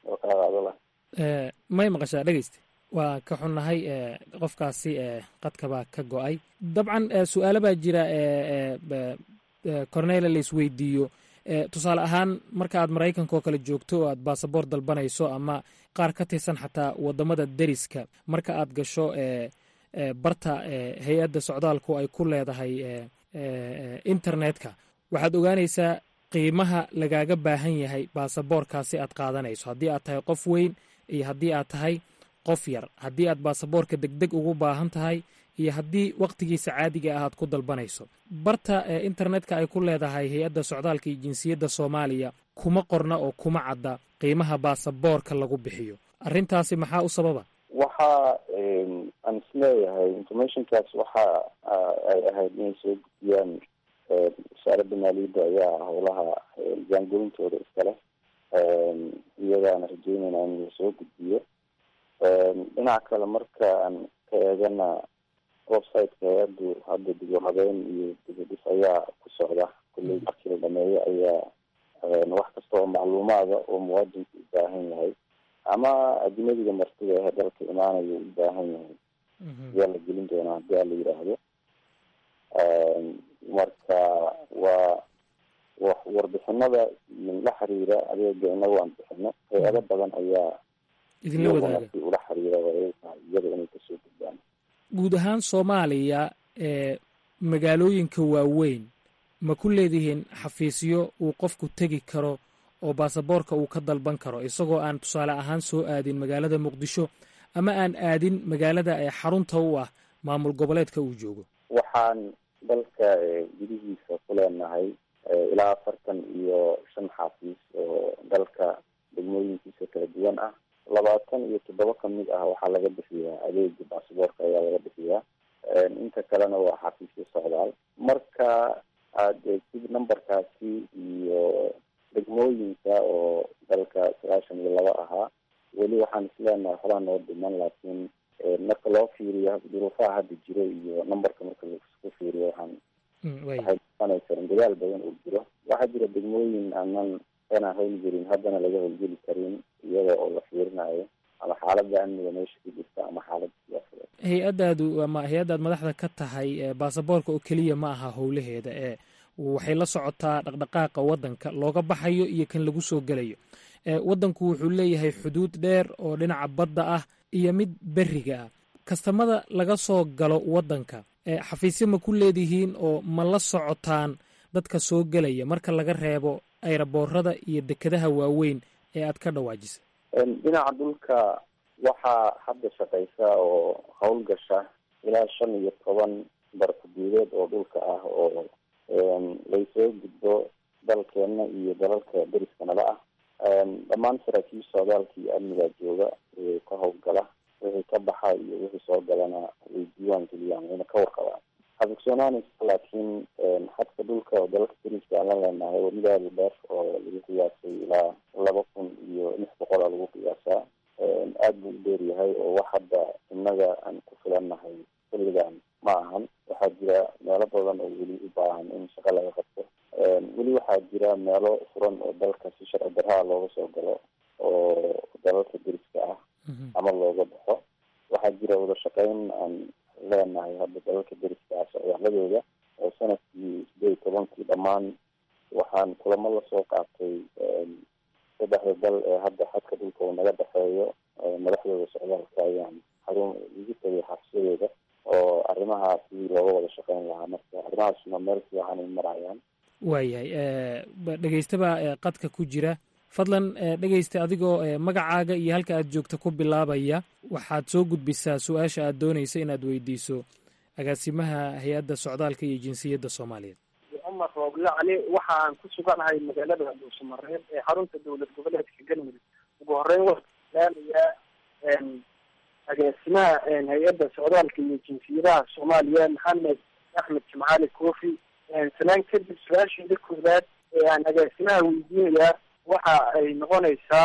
may maqashaa dhegeysta waa ka xunnahay qofkaasi qadka baa ka go-ay dabcan su-aalo baa jira cornela la isweydiiyo tusaale ahaan marka aad maraykanka oo kale joogto oo aad baasaboor dalbanayso ama qaar ka tirsan xataa wadamada deriska marka aad gasho barta hay-adda socdaalku ay ku leedahay internetka waxaad ogaanaysaa qiimaha lagaaga baahan yahay baasaboorkaasi aad qaadanayso haddii aad tahay qof weyn iyo haddii aad tahay qof yar haddii aad baasaboorka degdeg ugu baahan tahay iyo haddii wakhtigiisa caadiga ah aad ku dalbanayso barta internetka ay ku leedahay hay-adda socdaalka iyo jinsiyadda soomaaliya kuma qorna oo kuma cadda qiimaha baasaboorka lagu bixiyo arrintaasi maxaa u sababa waxa aan isleeyahay informationkaas waxa ay ahayd inay soo gudbiyaan wasaaradda maaliyadda ayaa howlaha jaangolintooda iskale iyagaana rajeynayna in la soo gudbiyo dhinaca kale marka aan ka eegana websiteka hay-addu hadda dib u habeyn iyo dibadhis ayaa ku socda kulley markii la dhameeyo ayaa wax kasta oo macluumaada oo muwaadinku u baahan yahay ama ajnadiga martida ehe dalka imaanayo u baahan yahay ayaa la gelin doonaa haddii a la yidhaahdo marka waa warbixinada la xiriira adeega inagu aan bixino hay-ado badan ayaa idinla wadaaga ula xiriira iyada inay kasoo gudbaan guud ahaan soomaaliya ee magaalooyinka waaweyn ma ku leedihiin xafiisyo uu qofku tegi karo oo baasaboorka uu ka dalban karo isagoo aan tusaale ahaan soo aadin magaalada muqdisho ama aan aadin magaalada ee xarunta u ah maamul goboleedka uu joogo waxaan dalka gudihiisa ku leenahay ilaa afartan iyo shan xafiis oo dalka degmooyinkiisa kala duwan ah labaatan iyo toddoba kamid ah waxaa laga bixiyaa adeega baasaboorka ayaa laga bixiyaa inta kalena waa xafiisyo socdaal marka aad eegtid numberkaasi iyo degmooyinka oo dalka sagaashan iyo laba ahaa weli waxaan isleenahay waxbaa noo dhiman laakiin marka loo fiiriyo duruufaha hadda jiro iyo numberka marka laisku fiiriyo waxaan waxay noqonaysaa in dadaal badan uu jiro waxaa jira degmooyin aanan ana howlgelin haddana laga howlgeli karin iyada oo la fiirinayo ama xaaladda amniga meesha ku jirta ama xaaladda siyaasadeed hay-addaadu ama hay-addaad madaxda ka tahay baasaboorka oo keliya ma aha howlaheeda ee waxay la socotaa dhaqdhaqaaqa waddanka looga baxayo iyo kan lagu soo gelayo waddanku wuxuu leeyahay xuduud dheer oo dhinaca badda ah iyo mid beriga ah kastamada laga soo galo waddanka xafiisyo ma ku leedihiin oo ma la socotaan dadka soo gelaya marka laga reebo ayraboorada iyo dekedaha waaweyn ee aad ka dhawaajisa dhinaca dhulka waxaa hadda shaqaysa oo howlgasha ilaa shan iyo toban barkuduudeed oo dhulka ah oo laysoo gudbo dalkeena iyo dalalka deriska nala ah dhammaan saraakiil socdaalka iyo amnigaa jooga ka howlgala wixii ka baxa iyo wixii soo galana way diiwaan geliyaan wayna ka warqabaan xafigsoonaanaysa laakiin xadka dhulka oo dalalka deriska aan la leenahay waa mid aada u dheer oo lagu qiyaasay ilaa laba kun iyo lix boqol a lagu qiyaasaa aada buu u dheer yahay oo wax hadda innaga aan ku filannahay xilligan ma ahan waxaa jira meelo badan oo weli u baahan in shaqo laga qabto weli waxaa jira meelo furan oo dalka si sharci darraa looga soo galo oo dalalka deriska ah ama looga baxo waxaa jira wada shaqeyn aan leenahay hadda dalalka deriska ah socdaaladooda oo sanadkii sideed iyo tobankii dhammaan waxaan kulamo lasoo qaatay saddexda dal ee hadda xadka dhulka uu naga dhexeeyo madaxdooda socdaalka ayaan xarun igu tagay xabsiyadooda oo arrimaha sidii looga wada shaqeyn lahaa marka arrimahaasna meel fiican ay marayaan waayahay dhegeystaba qadka ku jira fadlan dhegeysta adigoo magacaaga iyo halka aad joogta ku bilaabaya waxaad soo gudbisaa su-aasha aad doonaysa inaad weydiiso agaasimaha hay-adda socdaalka iyo jinsiyadda soomaaliyeed cumar rooble cali waxaan ku suganahay magaalada dhuusamareeb ee xarunta dowlad goboleedka galmudug ugu horeyn waxaan ilaalayaa agaasimaha hay-adda socdaalka iyo jinsiyadaha soomaaliya maxamed axmed jimcaali kofi sanaan kadib su-aasheeda koowaad ee aan agaasimaha weydiinayaa waxa ay noqonaysaa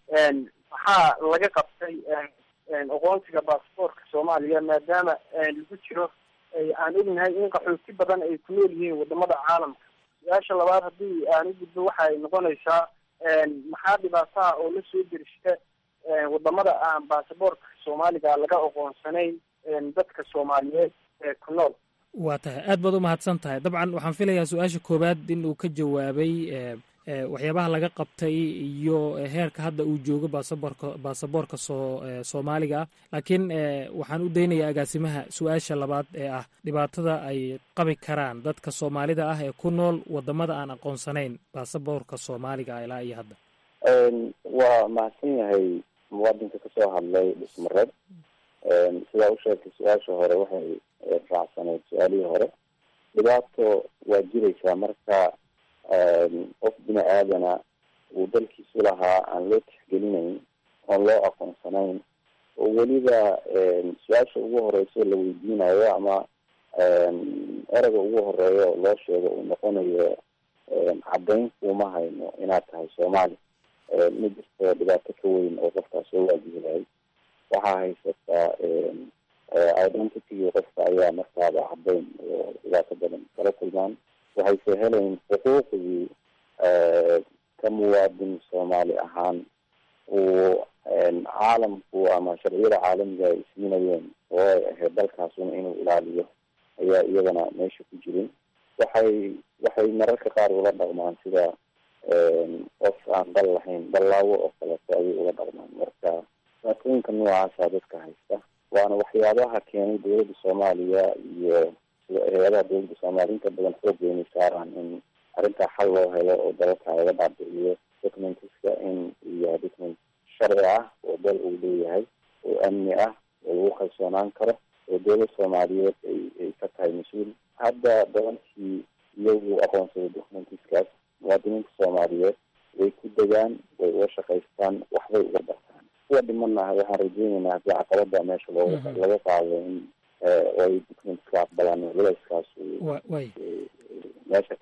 maxaa laga qabtay aqoonsiga baasboortka soomaaliya maadaama lagu jiro aan ognahay in qaxooti badan ay ku nool yihiin wadamada caalamka su-aasha labaad haddii aan u gudbo waxa ay noqonaysaa maxaa dhibaataha oo la soo derishta wadamada aan baasaboortka soomaaliga laga aqoonsanayn dadka soomaaliyeed ee ku nool waa tahay aad baad u mahadsan tahay dabcan waxaan filayaa su-aasha koowaad in uu ka jawaabay waxyaabaha laga qabtay iyo heerka hadda uu joogo baasaboorka baasaboorka soo soomaaliga ah laakiin waxaan u daynayaa agaasimaha su-aasha labaad ee ah dhibaatada ay qabi karaan dadka soomaalida ah ee ku nool wadamada aan aqoonsanayn baasaboorka soomaaliga ah ilaa iyo hadda waa mahadsan yahay muwaadinka kasoo hadlay dhismareed sidaa u sheegtay su-aasha hore waxay raacsaneyd su-aalihii hore dhibaato waa jiraysaa marka qof bini aadana uu dalkiisu lahaa aan loo tixgelinayn oon loo aqoonsanayn oo weliba su-aasha ugu horeyso la weydiinayo ama ereyga ugu horeeyo loo sheego uu noqonayo caddayn kuuma hayno inaad tahay soomaali ma jirto dhibaato ka weyn oo qofkaas soo waajihi lahay waxaa haysataa identity qofka ayaa markaaba caddayn oo dhibaato badan kala kulmaan waxayse helayn xuquuqdii ka muwaadin soomaali ahaan uu caalamku ama sharciyada caalamiga ay siinayeen oo ay ahayd dalkaasuna inuu ilaaliyo ayaa iyadana meesha ku jirin waxay waxay mararka qaar ula dhaqmaan sida qof aan dal lahayn dallaawo oo kaleeto ayay ula dhaqmaan marka dhibaatooyinka noocaasa dadka haysta waana waxyaabaha keenay dowladda soomaaliya iyo hay-adaha dowladda soomaaliya inta badan xoog weynay saaraan in arrintaa xal loo helo oo dalalka laga dhaadhiciyo documentiska in uu yahay document sharci ah oo dal uu leeyahay oo amni ah oo lagu kalsoonaan karo oo dowlad soomaaliyeed ay ay ka tahay mas-uul hadda dalankii iyagu aqoonsaday documentiskaas muwaadiniinta soomaaliyeed way ku degaan way uga shaqaystaan waxbay uga bartaan kuwa dhimana waxaan rajeyneynaa haddii caqabada meesha looga laga qaado in ay documentska aqbalaan culayskaas meesha ka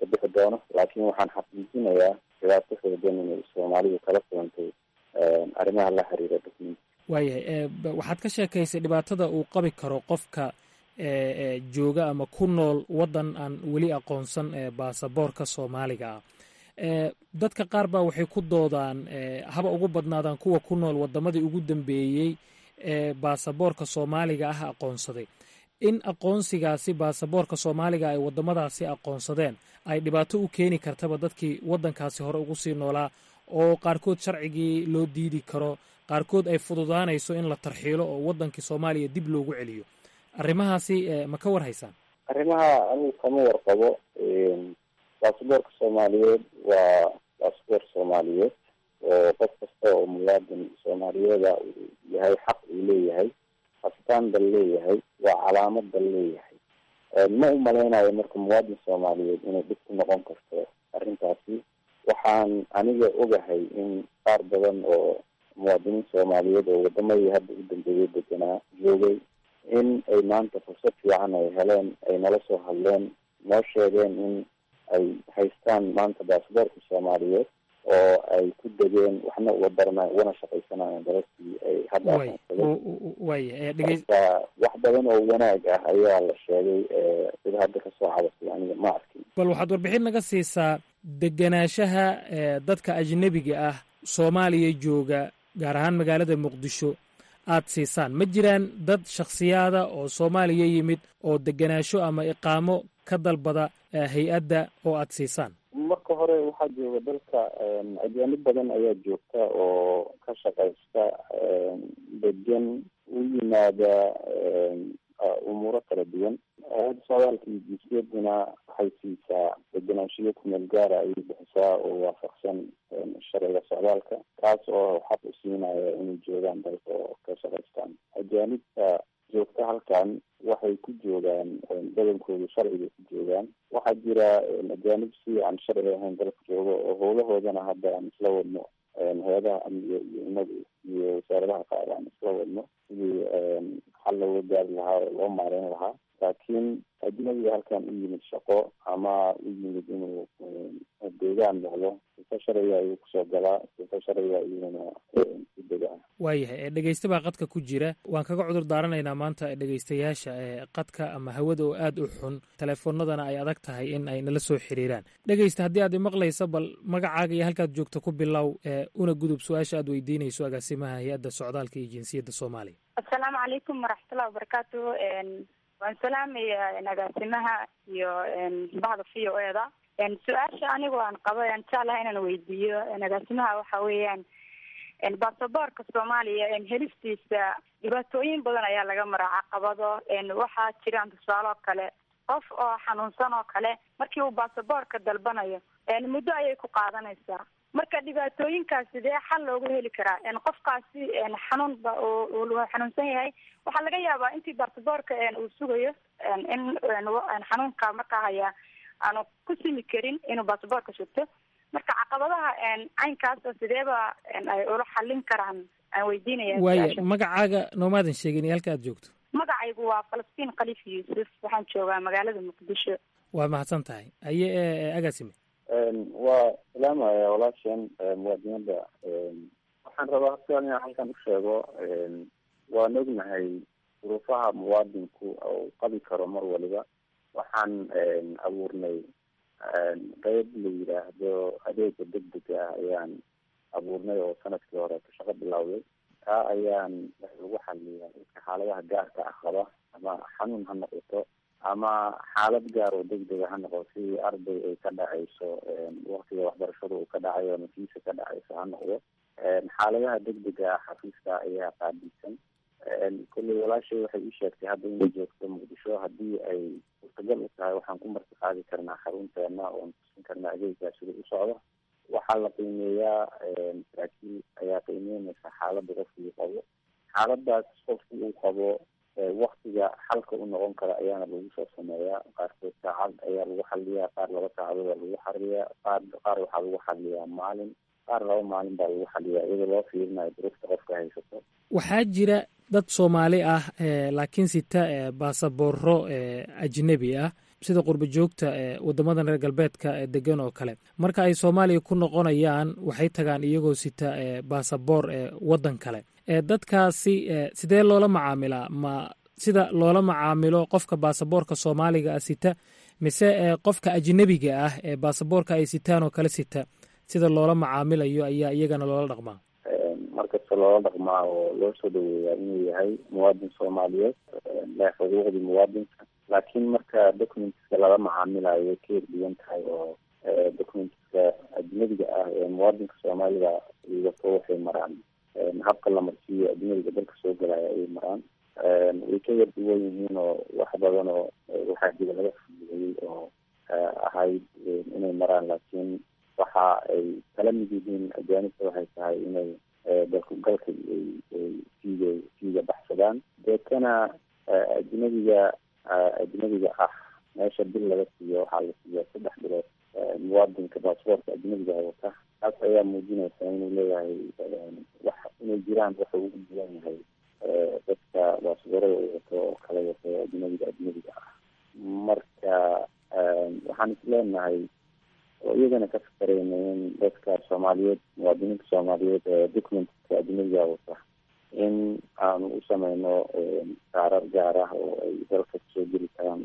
ka bixi doono laakiin waxaan xaqiijinayaa dhibaato xoogan inay soomaalidu kala kulantay arrimaha la xiriira document waayahay waxaad ka sheekaysay dhibaatada uu qabi karo qofka jooga ama ku nool waddan aan weli aqoonsan baasaboorka soomaaliga ah dadka qaar baa waxay ku doodaan haba ugu badnaadaan kuwa ku nool waddamadii ugu dambeeyey ee baasaboorka soomaaliga ah aqoonsaday in aqoonsigaasi baasaboorka soomaaliga ay waddamadaasi aqoonsadeen ay dhibaato u keeni kartaba dadkii waddankaasi hore ugu sii noolaa oo qaarkood sharcigii loo diidi karo qaarkood ay fududaanayso in la tarxiilo oo waddankii soomaaliya dib loogu celiyo arrimahaasi ma ka war haysaan arrimaha anigu kama warqabo baasaboorka soomaaliyeed waa baasaboor soomaaliyeed oo qof kasta oo muwaadin soomaaliyeeda uu yahay xaq uu leeyahay astaan dal leeyahay waa calaamad dal leeyahay ma u malaynayo marka muwaadin soomaaliyeed inay dhib ku noqon karto arrintaasi waxaan aniga ogahay in qaar badan oo muwaadiniin soomaaliyeed oo wadamadii hadda u dambeeyay deganaa joogay in ay maanta fursad fiican ay heleen ay nala soo hadleen noo sheegeen in ay haystaan maanta baasaboorka soomaaliyeed oo ay ku degeen waxna uga baranay ugana shaqaysanayeen dalalkii ay hadda aqoonsadeen wax badan oo wanaag ah ayaa la sheegay sida hadda kasoo cabasay aniga ma arkin bal waxaad warbixin naga siisaa degenaanshaha dadka ajnebiga ah soomaaliya jooga gaar ahaan magaalada muqdisho aad siisaan ma jiraan dad shakhsiyaada oo soomaaliya yimid oo degenaansho ama iqaamo ka dalbada hay-adda oo aad siisaan marka hore waxaa jooga dalka ajaanib badan ayaa joogta oo ka shaqaysta degan u yimaada umuuro kala duwan hay-adda socdaalka iyo jinsiyaduna waxay siisaa degenaanshiyo kumeel gaara ayay bixisaa oo waafaqsan sharciga socdaalka kaas oo xaq u siinaya inay joogaan dalka oo ka shaqaystaan ajaanibta joogta halkan waxay ku joogaan badankoodu sharciga ku joogaan waxaa jira ajaanib si aan sharci ahayn dalka joogo oo howlahoodana hadda aan isla wadno hay-adaha amniga iyo inagu iyo wasaaradaha qaar aan isla wadno sidii xal looga gaari lahaa oo loo maareyn lahaa laakiin ajnabiga halkan u yimid shaqo ama u yimid inuu deegaan noqdo sifa sharciga ayuu kusoo galaa sifa sharciga ayuuna ku degaa waayahay dhegeysta baa qadka ku jira waan kaga cudur daaranaynaa maanta dhegeystayaasha qadka ama hawada oo aad u xun teleefoonadana ay adag tahay in ay nala soo xiriiraan dhegeysta haddii aad imaqlaysa bal magacaaga iyo halkaad joogto ku bilow una gudub su-aasha aad weydiinayso agaasimaha hay-adda socdaalka iyo jinsiyadda soomaaliya assalaamu calaykum waraxmatullahi wabarakaatu waan salaamaya agaasimaha iyo bahda v o eda su-aasha anigu aan qabo aan jeclaha inaan weydiiyo agaasimaha waxa weeyaan basaboorka soomaaliya helistiisa dhibaatooyin badan ayaa laga maraa caqabado waxaa jiraan tusaale oo kale qof oo xanuunsan oo kale markii uu basaboorka dalbanayo muddo ayay ku qaadanaysaa marka dhibaatooyinkaas sidee xal loogu heli karaa qofkaasi xanuunba uu xanuunsan yahay waxaa laga yaabaa intii basaboorka uu sugayo in xanuunka markaa haya aanu ku simi karin inuu basaboorka sugto marka caqabadaha caynkaasa sideeba ay ula xallin karaan aan weydiinaya waaya magacaaga noomaadan sheegin iyo halka aad joogto magacaygu waa falastiin khaliif yuusuf waxaan joogaa magaalada muqdisho waa mahadsan tahay aye agaasime waa salaamaya walaashan muwaadinada waxaan rabaa sidan inaan halkan u sheego waan ognahay duruufaha muwaadinku uu qabi karo mar waliba waxaan abuurnay qeyb la yidhaahdo adeega degdega ah ayaan abuurnay oo sanadkii hore ka shaqo bilowday taa ayaan lagu xaliyaa dadka xaaladaha gaarka ah qaba ama xanuun ha noqoto ama xaalad gaar oo degdega ha noqoto sidii arday ay ka dhacayso waktiga waxbarashada uu ka dhacayo ama fiisa ka dhacayso ha noqdo xaaladaha degdega ah xafiiska ayaa qaabilsan kolley walaashay waxay ii sheegtay hadda inay joogto muqdisho haddii ay suurtagal u tahay waxaan ku marti qaadi karnaa xarunteena oon tusin karnaa adeeggaa sida u socdo waxaa la qiimeeyaa saraakiil ayaa qiimeynaysa xaaladda qofkii qabo xaaladaas qofki uu qabo waktiga xalka u noqon kara ayaana lagu soo sameeyaa qaarkood saacad ayaa lagu xaliyaa qaar laba saacadood aa lagu xaliyaa qaar qaar waxaa lagu xaliyaa maalin qaar laba maalin baa lagu xaliyaa iyadoo loo fiirinayo duruufta qofka haysato waxaa jira dad soomaali ah laakiin sita baasabooro ajnebi ah sida qurba joogta ee waddamadan reer galbeedka ee degan oo kale marka ay soomaaliya ku noqonayaan waxay tagaan iyagoo sita baasaboor ee waddan kale dadkaasi sidee loola macaamilaa ma sida loola macaamilo qofka baasaboorka soomaaliga ah sita mise qofka ajnebiga ah ee baasaboorka ay sitaan oo kale sita sida loola macaamilayo ayaa iyagana loola dhaqmaa markasta loola dhaqmaa oo loo soo dhaweeyaa inuu yahay muwaadin soomaaliyeed leh xuquuqdii muwaadinka laakiin marka documentiska lala macaamilayo way ka erdigan tahay oo documentiska ajnebiga ah ee muwaadinka soomaalida wato waxay maraan habka la marsiiyo ajnebiga dalka soo galaya ayay maraan way ka yar duwan yihiin oo wax badan oo waxaa jira laga fududeeyey oo ahayd inay maraan laakiin waxa ay kala mid yihiin ajaanibta waxay tahay inay dalkugalka fiiga fiiga baxsadaan deetana ajnabiga ajnabiga ah meesha bil laga siiyo waxaa la siiya saddex bilood muwaadinka baasboortka ajnabiga wata taas ayaa muujinaysa inuu leeyahay wax inay jiraan waxa ugu duwan yahay dadka baasboorada u wato oo kala wato ajnabiga ajnabiga ah marka waxaan is leenahay oo iyagana ka fakareyna in dadka soomaaliyeed muwaadiniinta soomaaliyeed ee documentka ajnabiga wata in aanu u sameyno saarar gaar ah oo ay dalka kusoo geli karaan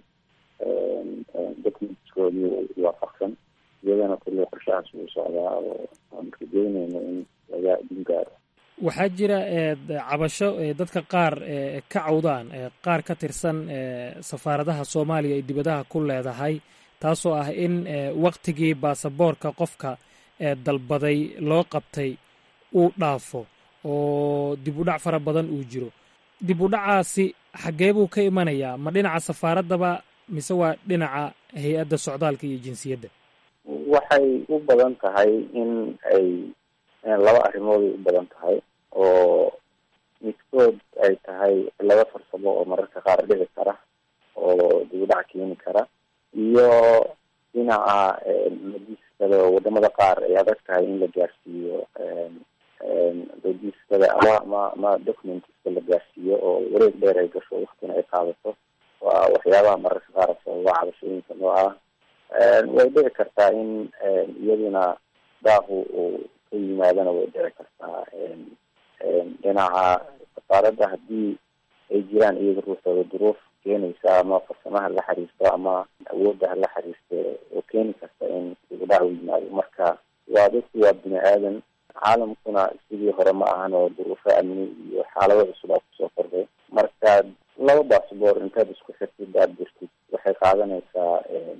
documentskoodii waafaqsan iyagana kulli qorshahaas wuu socdaa oo aan rajeyneyno in laga idin gaaro waxaa jira cabasho dadka qaar ka cawdaan qaar ka tirsan safaaradaha soomaaliya ay dibadaha ku leedahay taasoo ah in waktigii baasaboorka qofka dalbaday loo qabtay uu dhaafo oo dib u dhac fara badan uu jiro dib u dhacaasi xaggee buu ka imanayaa ma dhinaca safaaraddaba mise waa dhinaca hay-adda socdaalka iyo jinsiyadda waxay u badan tahay in ay laba arrimood ay u badan tahay oo midkood ay tahay laba farsamo oo mararka qaar dhici kara oo dib u dhac keeni kara iyo dhinaca logiskada oo wadamada qaar ay adag tahay in la gaarsiiyo logiskada ama ma ma documentiska la gaarsiiyo oo wareeg dheer ay gasho waktina ay qaadato waa waxyaabaha mararka qaar sababa cabashooyinka noo ah way dhici kartaa in iyaduna daaqu uu ka yimaadana way dhici kartaa dhinaca safaaradda haddii ay jiraan iyaga ruuxooda duruuf keenaysa ama farsamaha la xiriirto ama awoodda hala xiriirto oo keeni karta in dibudhac u yimaado marka waa dadku waa bini aadan caalamkuna sidii hore ma ahan oo duruufo amni iyo xaalado cusub aa kusoo kordhay marka laba baasboor intaad isku xirtid aad jirtid waxay qaadanaysaa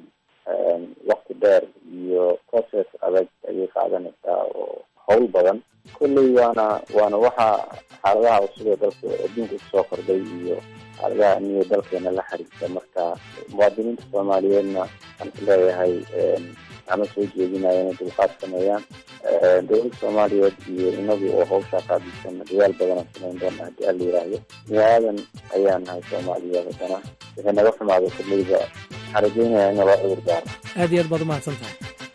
wakti dheer iyo process adag ayay qaadanaysaa oo hawl badan kolley waana waana waxa xaaladaha cusub ee dalka adduunka kusoo kordhay iyo xaaladaha amniga dalkeena la xiriirta marka muwaadiniinta soomaaliyeedna waxaan is leeyahay ama soo jeedinaya inay dulqaad sameeyaan dowladda soomaaliyeed iyo inagu oo hawshaa qaadisan dadaal badanaan samayn doona haddii alla yiraahdo bini aadan ayaan nahay soomaaliyeed haddana wixii naga xumaado kolleyba waxaan rajeynaya in naloo cudur daaro aad iyo aad baad umahadsan tahay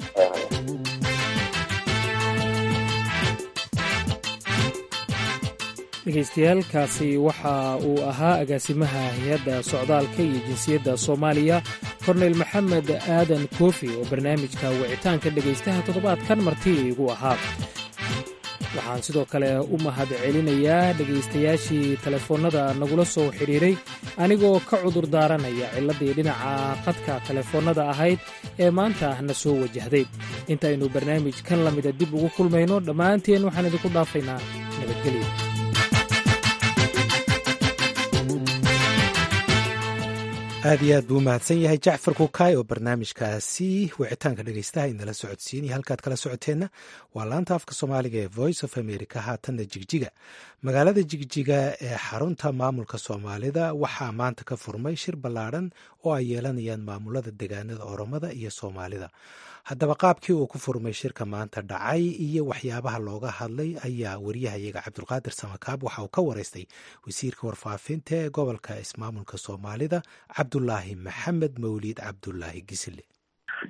dhegaystayaaalkaasi waxa uu ahaa agaasimaha hay-adda socdaalka iyo jinsiyadda soomaaliya korneyl maxamed aadan koofi oo barnaamijka wicitaanka dhegaystaha toddobaadkan marti igu ahaa waxaan sidoo kale u mahad celinayaa dhegaystayaashii telefoonnada nagula soo xidhiiray anigoo ka cudur daaranaya cilladdii dhinaca qadka telefoonnada ahayd ee maanta na soo wajahday intaynu barnaamij kan la mida dib ugu kulmayno dhammaanteen waxaan idinku dhaafaynaa nabadgelyo aad iyo aad buu u mahadsan yahay jacfar kukaay oo barnaamijkaasi wicitaanka dhegaystaha inala socodsiinaya halkaad kala socoteenna waa laanta afka soomaaliga ee voice of america haatanna jigjiga magaalada jigjiga ee xarunta maamulka soomaalida waxaa maanta ka furmay shir ballaadhan oo ay yeelanayaan maamulada degaanada oromada iyo soomaalida haddaba qaabkii uu ku furmay shirka maanta dhacay iyo waxyaabaha looga hadlay ayaa wariyahayaga cabdulqaadir samakaab waxa uu ka wareystay wasiirka warfaafinta ee gobolka ismaamulka soomaalida cabdulaahi maxamed mawliid cabdulaahi gisile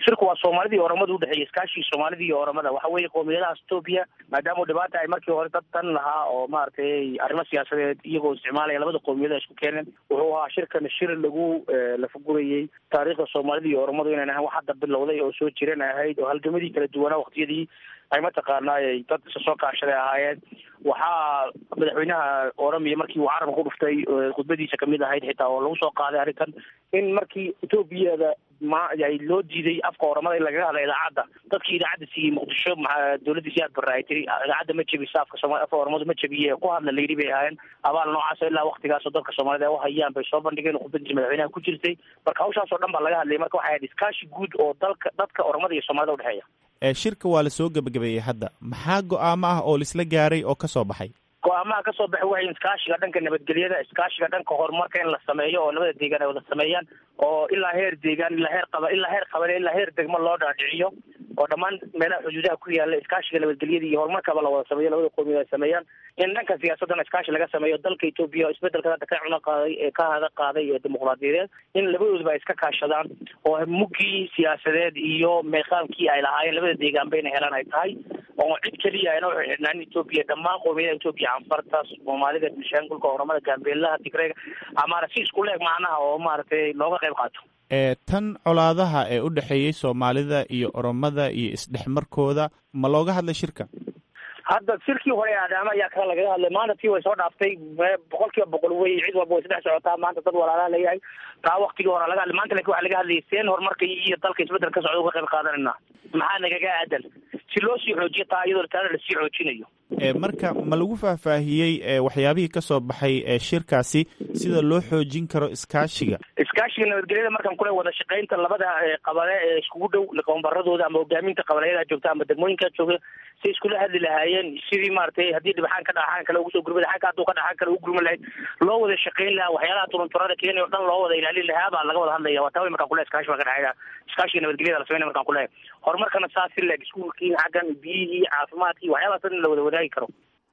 shirku waa soomaalida iyo oromada udhexeeya iskaashii soomaalida iyo oromada waxa weeye qowmiyadahaas etoobiya maadaama dhibaata ay markii hore dad dan lahaa oo maaragtay arrimo siyaasadeed iyagoo isticmaalaya labada qowmiyada isku keeneen wuxuu ahaa shirkan shir lagu lafagurayey taariikhda soomaalida iyo oromadu inayn ahayn wax hadda bilowday oo soo jiran ahayd oo halgamadii kala duwanaa waqtiyadii ay mataqaanaay dad isa soo kaashaday ahaayeen waxaa madaxweynaha oromia markii uu carabka ku dhuftay khudbadiisa kamid ahayd xitaa oo lagu soo qaaday arrintan in markii etoobiyada ma ay loo diiday afka oromada in lagaga hadla idaacadda dadkii idaacadda siiyey muqdisho maa dawladda siyaad barre ay tiri idaacadda ma jebisa afka sooma afka oromadu ma jebiye ku hadla layidhi bay ahaayeen abaal noocaas ilaa waktigaasoo dadka soomaalida ay uhayaan bay soo bandhigeen khudbadiisa madaxweynaha ku jirtay marka hawshaas oo dhan baa laga hadlayay marka waxay ahayd iskaashi guud oo dalka dadka oromada iyo soomaalida udhexeeya shirka waa la soo gebagabeeyey hadda maxaa go-aamo ah oo laisla gaaray oo ka soo baxay go-aamaha ka soo baxay waxay iskaashiga dhanka nabadgelyada iskaashiga dhanka horumarka in la sameeyo oo labada deegaan ay wada sameeyaan oo ilaa heer deegaan ilaa heer qaba ilaa heer qabale ilaa heer degmo loo dhaadhiciyo oo dhammaan meelaha xuduudaha ku yaala iskaashiga nabadgelyada iyo horumarkaba la wada sameeyo labada qowmiyad ay sameeyaan in dhanka siyaasadana iskaashi laga sameeyo dalka etoobiya oo isbedelka hadda ka cuno qaaday ee ka hada qaaday ee dimuqraadiyadeed in labadoodaba ay iska kaashadaan oo muggii siyaasadeed iyo meeqaamkii ay lahaayeen labada deegaan bayna helaan ay tahay oo cid keliya ayna u xidhnaan etoobiya dhammaan qowmiyadaha etoobiya canfarta soomaalida bishaangulka oromada gaambeelaha tigreega amaana si isku leeg macnaha oo maaragtay looga qayb qaato tan colaadaha ee u dhexeeyey soomaalida iyo oromada iyo isdhexmarkooda ma looga hadlay shirka hadda shirkii hore ee aadaama ayaa kala lagaga hadlay maanta tii way soo dhaaftay boqol kiiba boqol wey cid walba way saddex socotaa maanta dad walaalaha leeyahay taa waktigii hore laga hadlay maanta lakin waxa laga hadlayay seen horumarka iyo dalka isbedel ka socda uga qayb qaadanayna maxaa nagaga aadan si loo sii xoojiyo taa iyadoo taana lasii xoojinayo marka ma lagu faahfaahiyey waxyaabihii ka soo baxay shirkaasi sida loo xoojin karo iskaashiga iskaashiga nabadgelyada markan kule wada shaqaynta labada qabale ee iskugu dhow qoombaradooda ama hogaaminta qabaleyada joogta ama degmooyinka jooga si iskula hadli lahaayeen sidii maaragtay haddii dhibaxaan ka dhaxaan kale ugu soo gurma dhaxaanka hadduu ka dhaxaan kale ugu gurma lahayd loo wada shaqayn lahaa waxyaalaha turunturada keenay o dhan loo wada ilaalin lahaa baa laga wada hadlaya waa taaway markaan kule iskaashi baa ka dhexeeya iskaashiga nabadgelyada la sameynaya markaan kulehay horumarkana saas si leeg iskuulkii xaggan biyihii caafimaadkii waxyaalahaas dhan in la wada wadaagi karo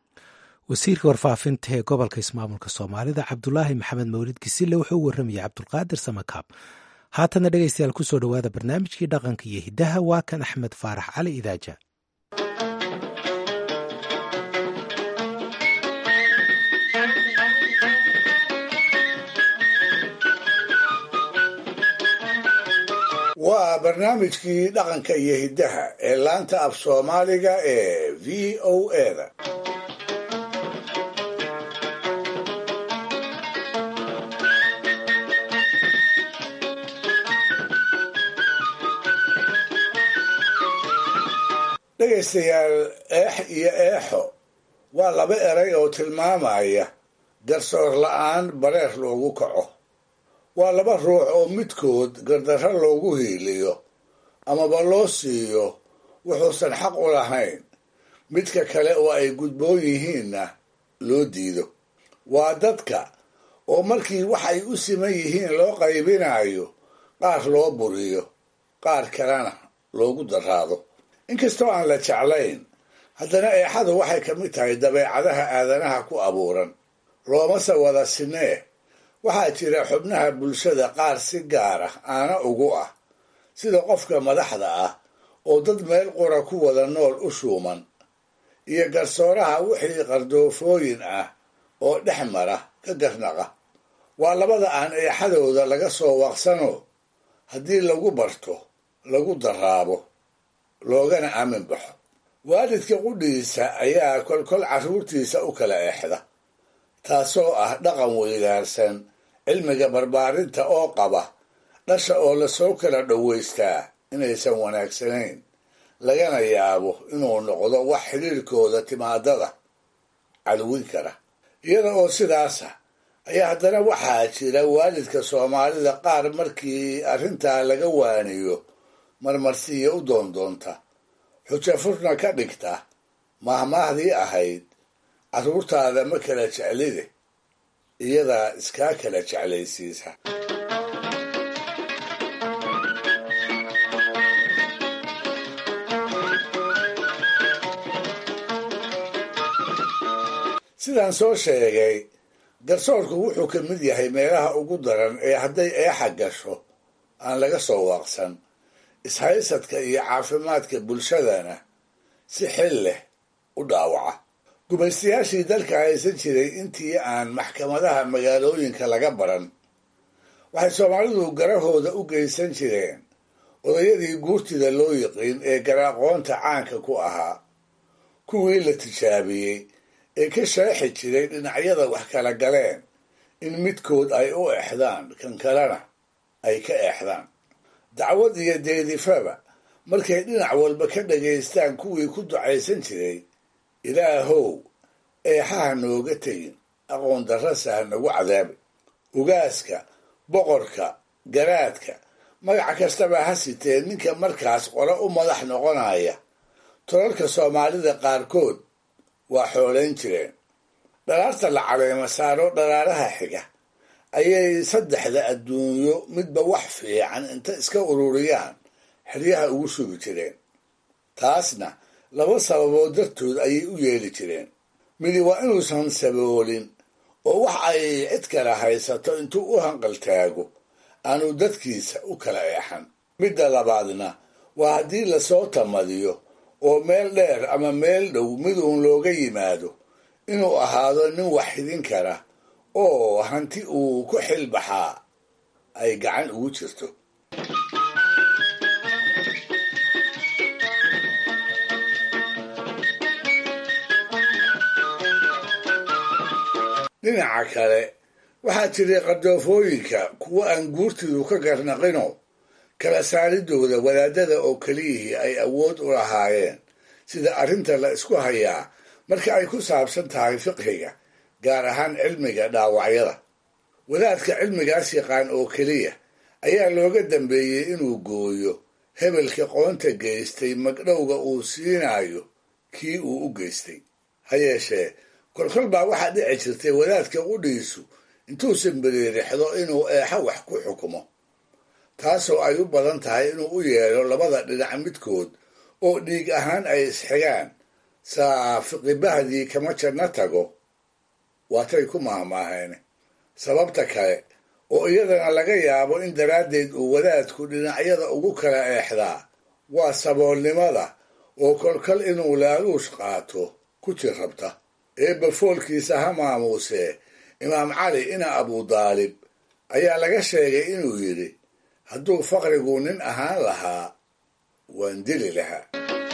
wasiirka warfaafinta ee gobolka ismaamulka soomaalida cabdulaahi maxamed mawlid gisille wuxuu u warramayay cabdulqaadir samakaab haatana dhegaystayaal kusoo dhowaada barnaamijkii dhaqanka iyo hiddaha waa kan axmed faarax cali idaaja waa barnaamijkii dhaqanka iyo hiddaha ee laanta af soomaaliga ee v o eda dhegaystayaal eex iyo eexo waa laba eray oo tilmaamaya garsoor la-aan bareer loogu kaco waa laba ruux oo midkood gardarro loogu hiiliyo amaba loo siiyo wuxuusan xaq u lahayn midka kale oo ay gudboon yihiinna loo diido waa dadka oo markii wax ay u siman yihiin loo qaybinayo qaar loo buriyo qaar kalena loogu daraado inkastoo aan la jeclayn haddana eexadu waxay ka mid tahay dabeecadaha aadanaha ku abuuran loomase wada sinee waxaa jira xubnaha bulshada qaar si gaar ah aana ugu ah sida qofka madaxda ah oo dad meel qura ku wada nool u shuuman iyo garsooraha wixii qardoofooyin ah oo dhex mara ka garnaqa waa labada aan eexadooda laga soo waqsano haddii lagu barto lagu daraabo loogana aamin baxo waalidka qudhiisa ayaa kolkol carruurtiisa u kala eexda taasoo ah dhaqan weydaarsan cilmiga barbaarinta oo qaba dhasha oo lasoo kala dhowaystaa inaysan wanaagsanayn lagana yaabo inuu noqdo wax xidhiirkooda timaadada calwin kara iyada oo sidaasa ayaa haddana waxaa jira waalidka soomaalida qaar markii arrintaa laga waaniyo marmarsiiya u doondoonta xujo furna ka dhigta mahmaahdii ahayd carruurtaada ma kala jeclide iyadaa iskaa kala jeclaysiisa sidaan soo sheegay garsoorku wuxuu ka mid yahay meelaha ugu daran ee hadday eexa gasho aan laga soo waaqsan ishaysadka iyo caafimaadka bulshadana si xil leh u dhaawaca gumaystayaashii dalka haysan jiray intii aan maxkamadaha magaalooyinka laga baran waxay soomaalidu garahooda u geysan jireen odayadii guurtida loo yiqiin ee garaaqoonta caanka ku ahaa kuwii la tijaabiyey ee ka sharaxi jiray dhinacyada wax kala galeen in midkood ay u exdaan kan kalena ay ka exdaan dacwad iyo deedifaba markay dhinac walba ka dhagaystaan kuwii ku ducaysan jiray ilaahow eexaha nooga tegin aqoon darrasa ha nagu cadaabi ugaaska boqorka garaadka magac kastaba ha sitee ninka markaas qole u madax noqonaya tolalka soomaalida qaarkood waa xoolayn jireen dhalaarta la caleema saaro dhalaaraha xiga ayay saddexda adduunyo midba wax fiican inta iska ururiyaan xeryaha ugu sugi jireen taasna laba sababood dartood ayay u yeeli jireen midi waa inuusan saboolin oo wax ay cid kale haysato intuu u hanqaltaago aanu dadkiisa u kala eexan midda labaadna waa haddii lasoo tamadiyo oo meel dheer ama meel dhow miduun looga yimaado inuu ahaado nin wax hidin kara oo hanti uu ku xilbaxaa ay gacan ugu jirto dhinaca kale waxaa jiray qardoofooyinka kuwa aan guurtidu ka garnaqino kala saaridooda wadaadada oo keliyihii ay awood u lahaayeen sida arrinta la isku hayaa marka ay ku saabsan tahay fiqhiga gaar ahaan cilmiga dhaawacyada wadaadka cilmigaas yaqaan oo keliya ayaa looga dambeeyey inuu gooyo hebelka qoonta geystay magdhowga uu siinayo kii uu u geystay ha yeeshee kolkol baa waxaa dhici jirtay wadaadka qudhiisu intuusan beriirixdo inuu eexo wax ku xukumo taasoo ay u badan tahay inuu u yeedho labada dhinac midkood oo dhiig ahaan ay isxigaan saa fiqibahdii kama janno tago waatay ku maahmaaheen sababta kale oo iyadana laga yaabo in daraaddeed uu wadaadku dhinacyada ugu kala eexdaa waa saboolnimada oo kolkol inuu laaluush qaato ku jir rabta eebba foolkiisa ha maamuusee imaam cali ina abudaalib ayaa laga sheegay inuu yidhi hadduu faqrigu nin ahaan lahaa waan dili lahaa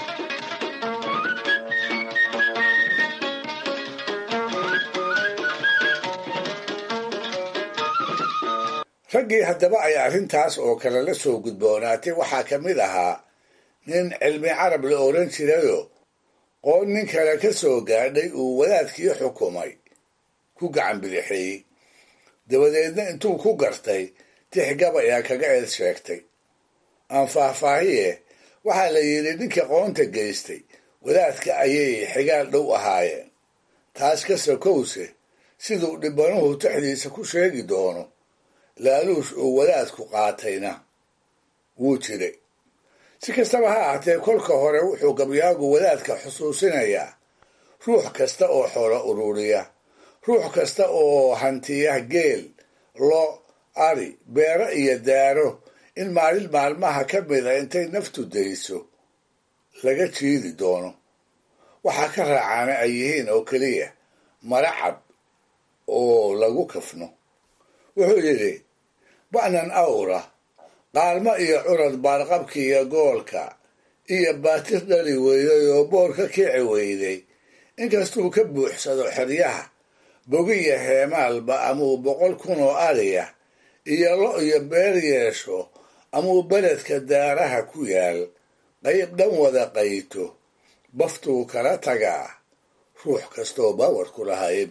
raggii haddaba ay arrintaas oo kale la soo gudboonaatay waxaa ka mid ahaa nin cilmi carab la odhan jirayoo qoon nin kale ka soo gaadhay uu wadaadkii xukumay ku gacan bidixeeyey dabadeedna intuu ku gartay tix gabayaa kaga eed sheegtay aan faahfaahiye waxaa la yidhi ninka qoonta geystay wadaadka ayay xigaal dhow ahaayeen taas ka sokowse siduu dhibbanuhu tixdiisa ku sheegi doono laaluush uu wadaadku qaatayna wuu jiray si kastaba ha ahatee kolka hore wuxuu gabyaagu wadaadka xusuusinayaa ruux kasta oo xoolo ururiya ruux kasta oo hantiya geel lo ari beero iyo daaro in maalin maalmaha ka mida intay naftu dayso laga jiidi doono waxaa ka raacaana ay yihiin oo keliya maracab oo lagu kafno wuxuu yidhi ba'nan awra qaalmo iyo curad baarqabki iyo goolka iyo baatir dhali weyday oo boor ka kici weyday inkastuu ka buuxsado xeryaha bogiya heemaalba amuu boqol kun oo ariya iyo lo iyo beer yeesho amuu beledka daaraha ku yaal qayb dhan wada qayto baftuu kala tagaa ruux kastoo baawarku lahaye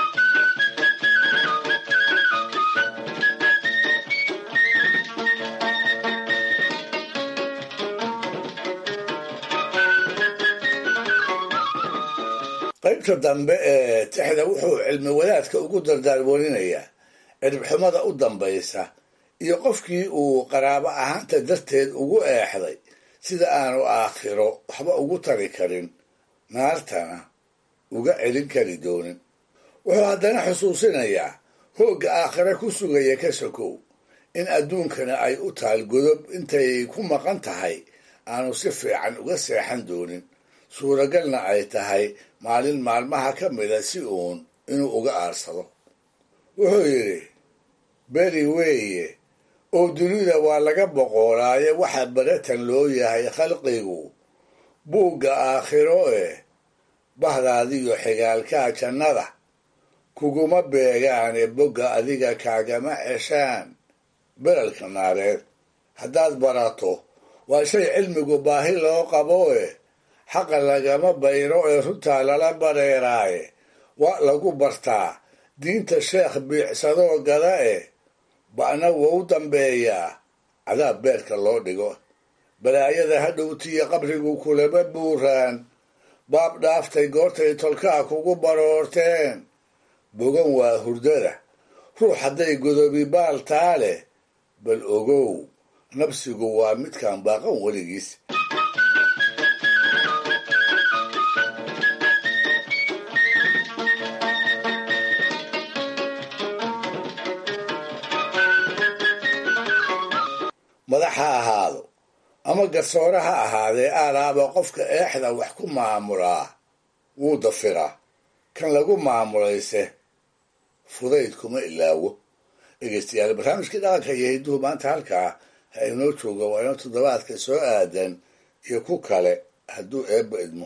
qaybta dambe ee tixda wuxuu cilmi wadaadka ugu dardaarwarinayaa cirbxumada u dambaysa iyo qofkii uu qaraabo ahaanta darteed ugu eexday sida aanu aakhiro waxba ugu tari karin naartana uga celin kari doonin wuxuu haddana xusuusinayaa hoogga aakhire ku sugaya ka sokow in adduunkana ay u taal godob intay ku maqan tahay aanu si fiican uga seexan doonin suuragalna ay tahay maalin maalmaha ka mida si uun inuu uga aarsado wuxuu yidhi beri weeye oo dunida waa laga boqoolaaye waxa baratan loo yahay khalqigu buugga aakhiro eh bahdaadiyo xigaalkaa jannada kuguma beegaane bogga adiga kaagama ceshaan beralka naareed haddaad barato waa shay cilmigu baahi loo qabo eh xaqa lagama bayro ee runtaa lala bareeraaye waa lagu bartaa diinta sheekh biicsadoo gada eh ba'na wou dambeeyaa cadaab beerka loo dhigo balaayada hadhowtiyo qabrigu kulama buuraan baab dhaaftay goortay tolkaa kugu baroorteen bogan waa hurdada ruux hadday godobi baal taa leh bal ogow nabsigu waa midkaan baaqan weligiis madax ha ahaado ama garsoore ha ahaadee aalaaba qofka eexda wax ku maamulaa wuu dafiraa kan lagu maamulayse fudayd kuma ilaawo dhegeystayaal barnaamijkii dhaqanka iyo hidduhu maanta halkaa ha inoo jooga waa inoo toddobaadka soo aadan iyo ku kale hadduu eebba idmo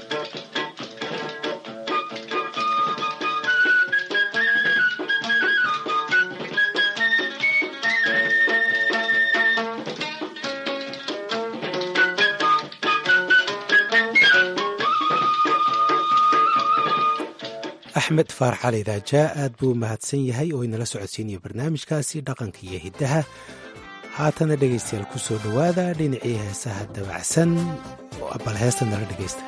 axmed faarax cali raajaa aad buu mahadsan yahay oo inala socodsiinaya barnaamijkaasi dhaqanka iyo hiddaha haatana dhegaystayaal ku soo dhowaada dhinacii heesaha dabacsan bal heesta nala dhegaysta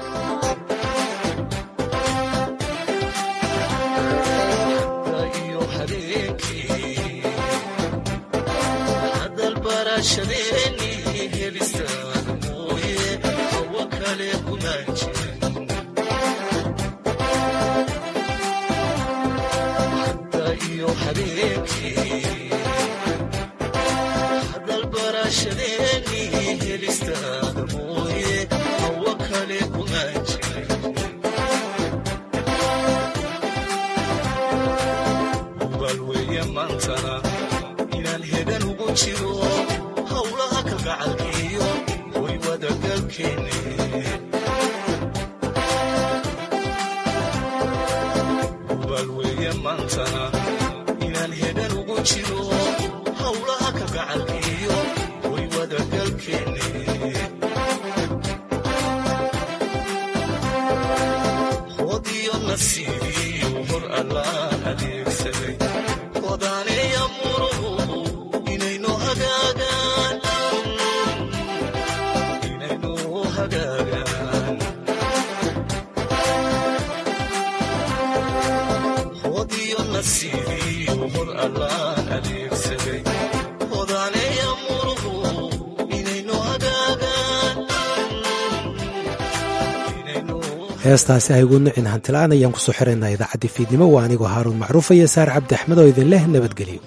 heestaasi aygu nicin hantilaan ayaan kusoo xiraynaa idaacaddii fiidnimo waa anigoo haaruun macruufa iyo saar cabdi axmed oo idin leh nabadgelyo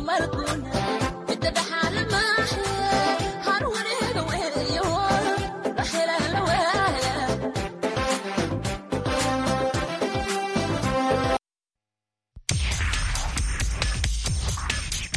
markuu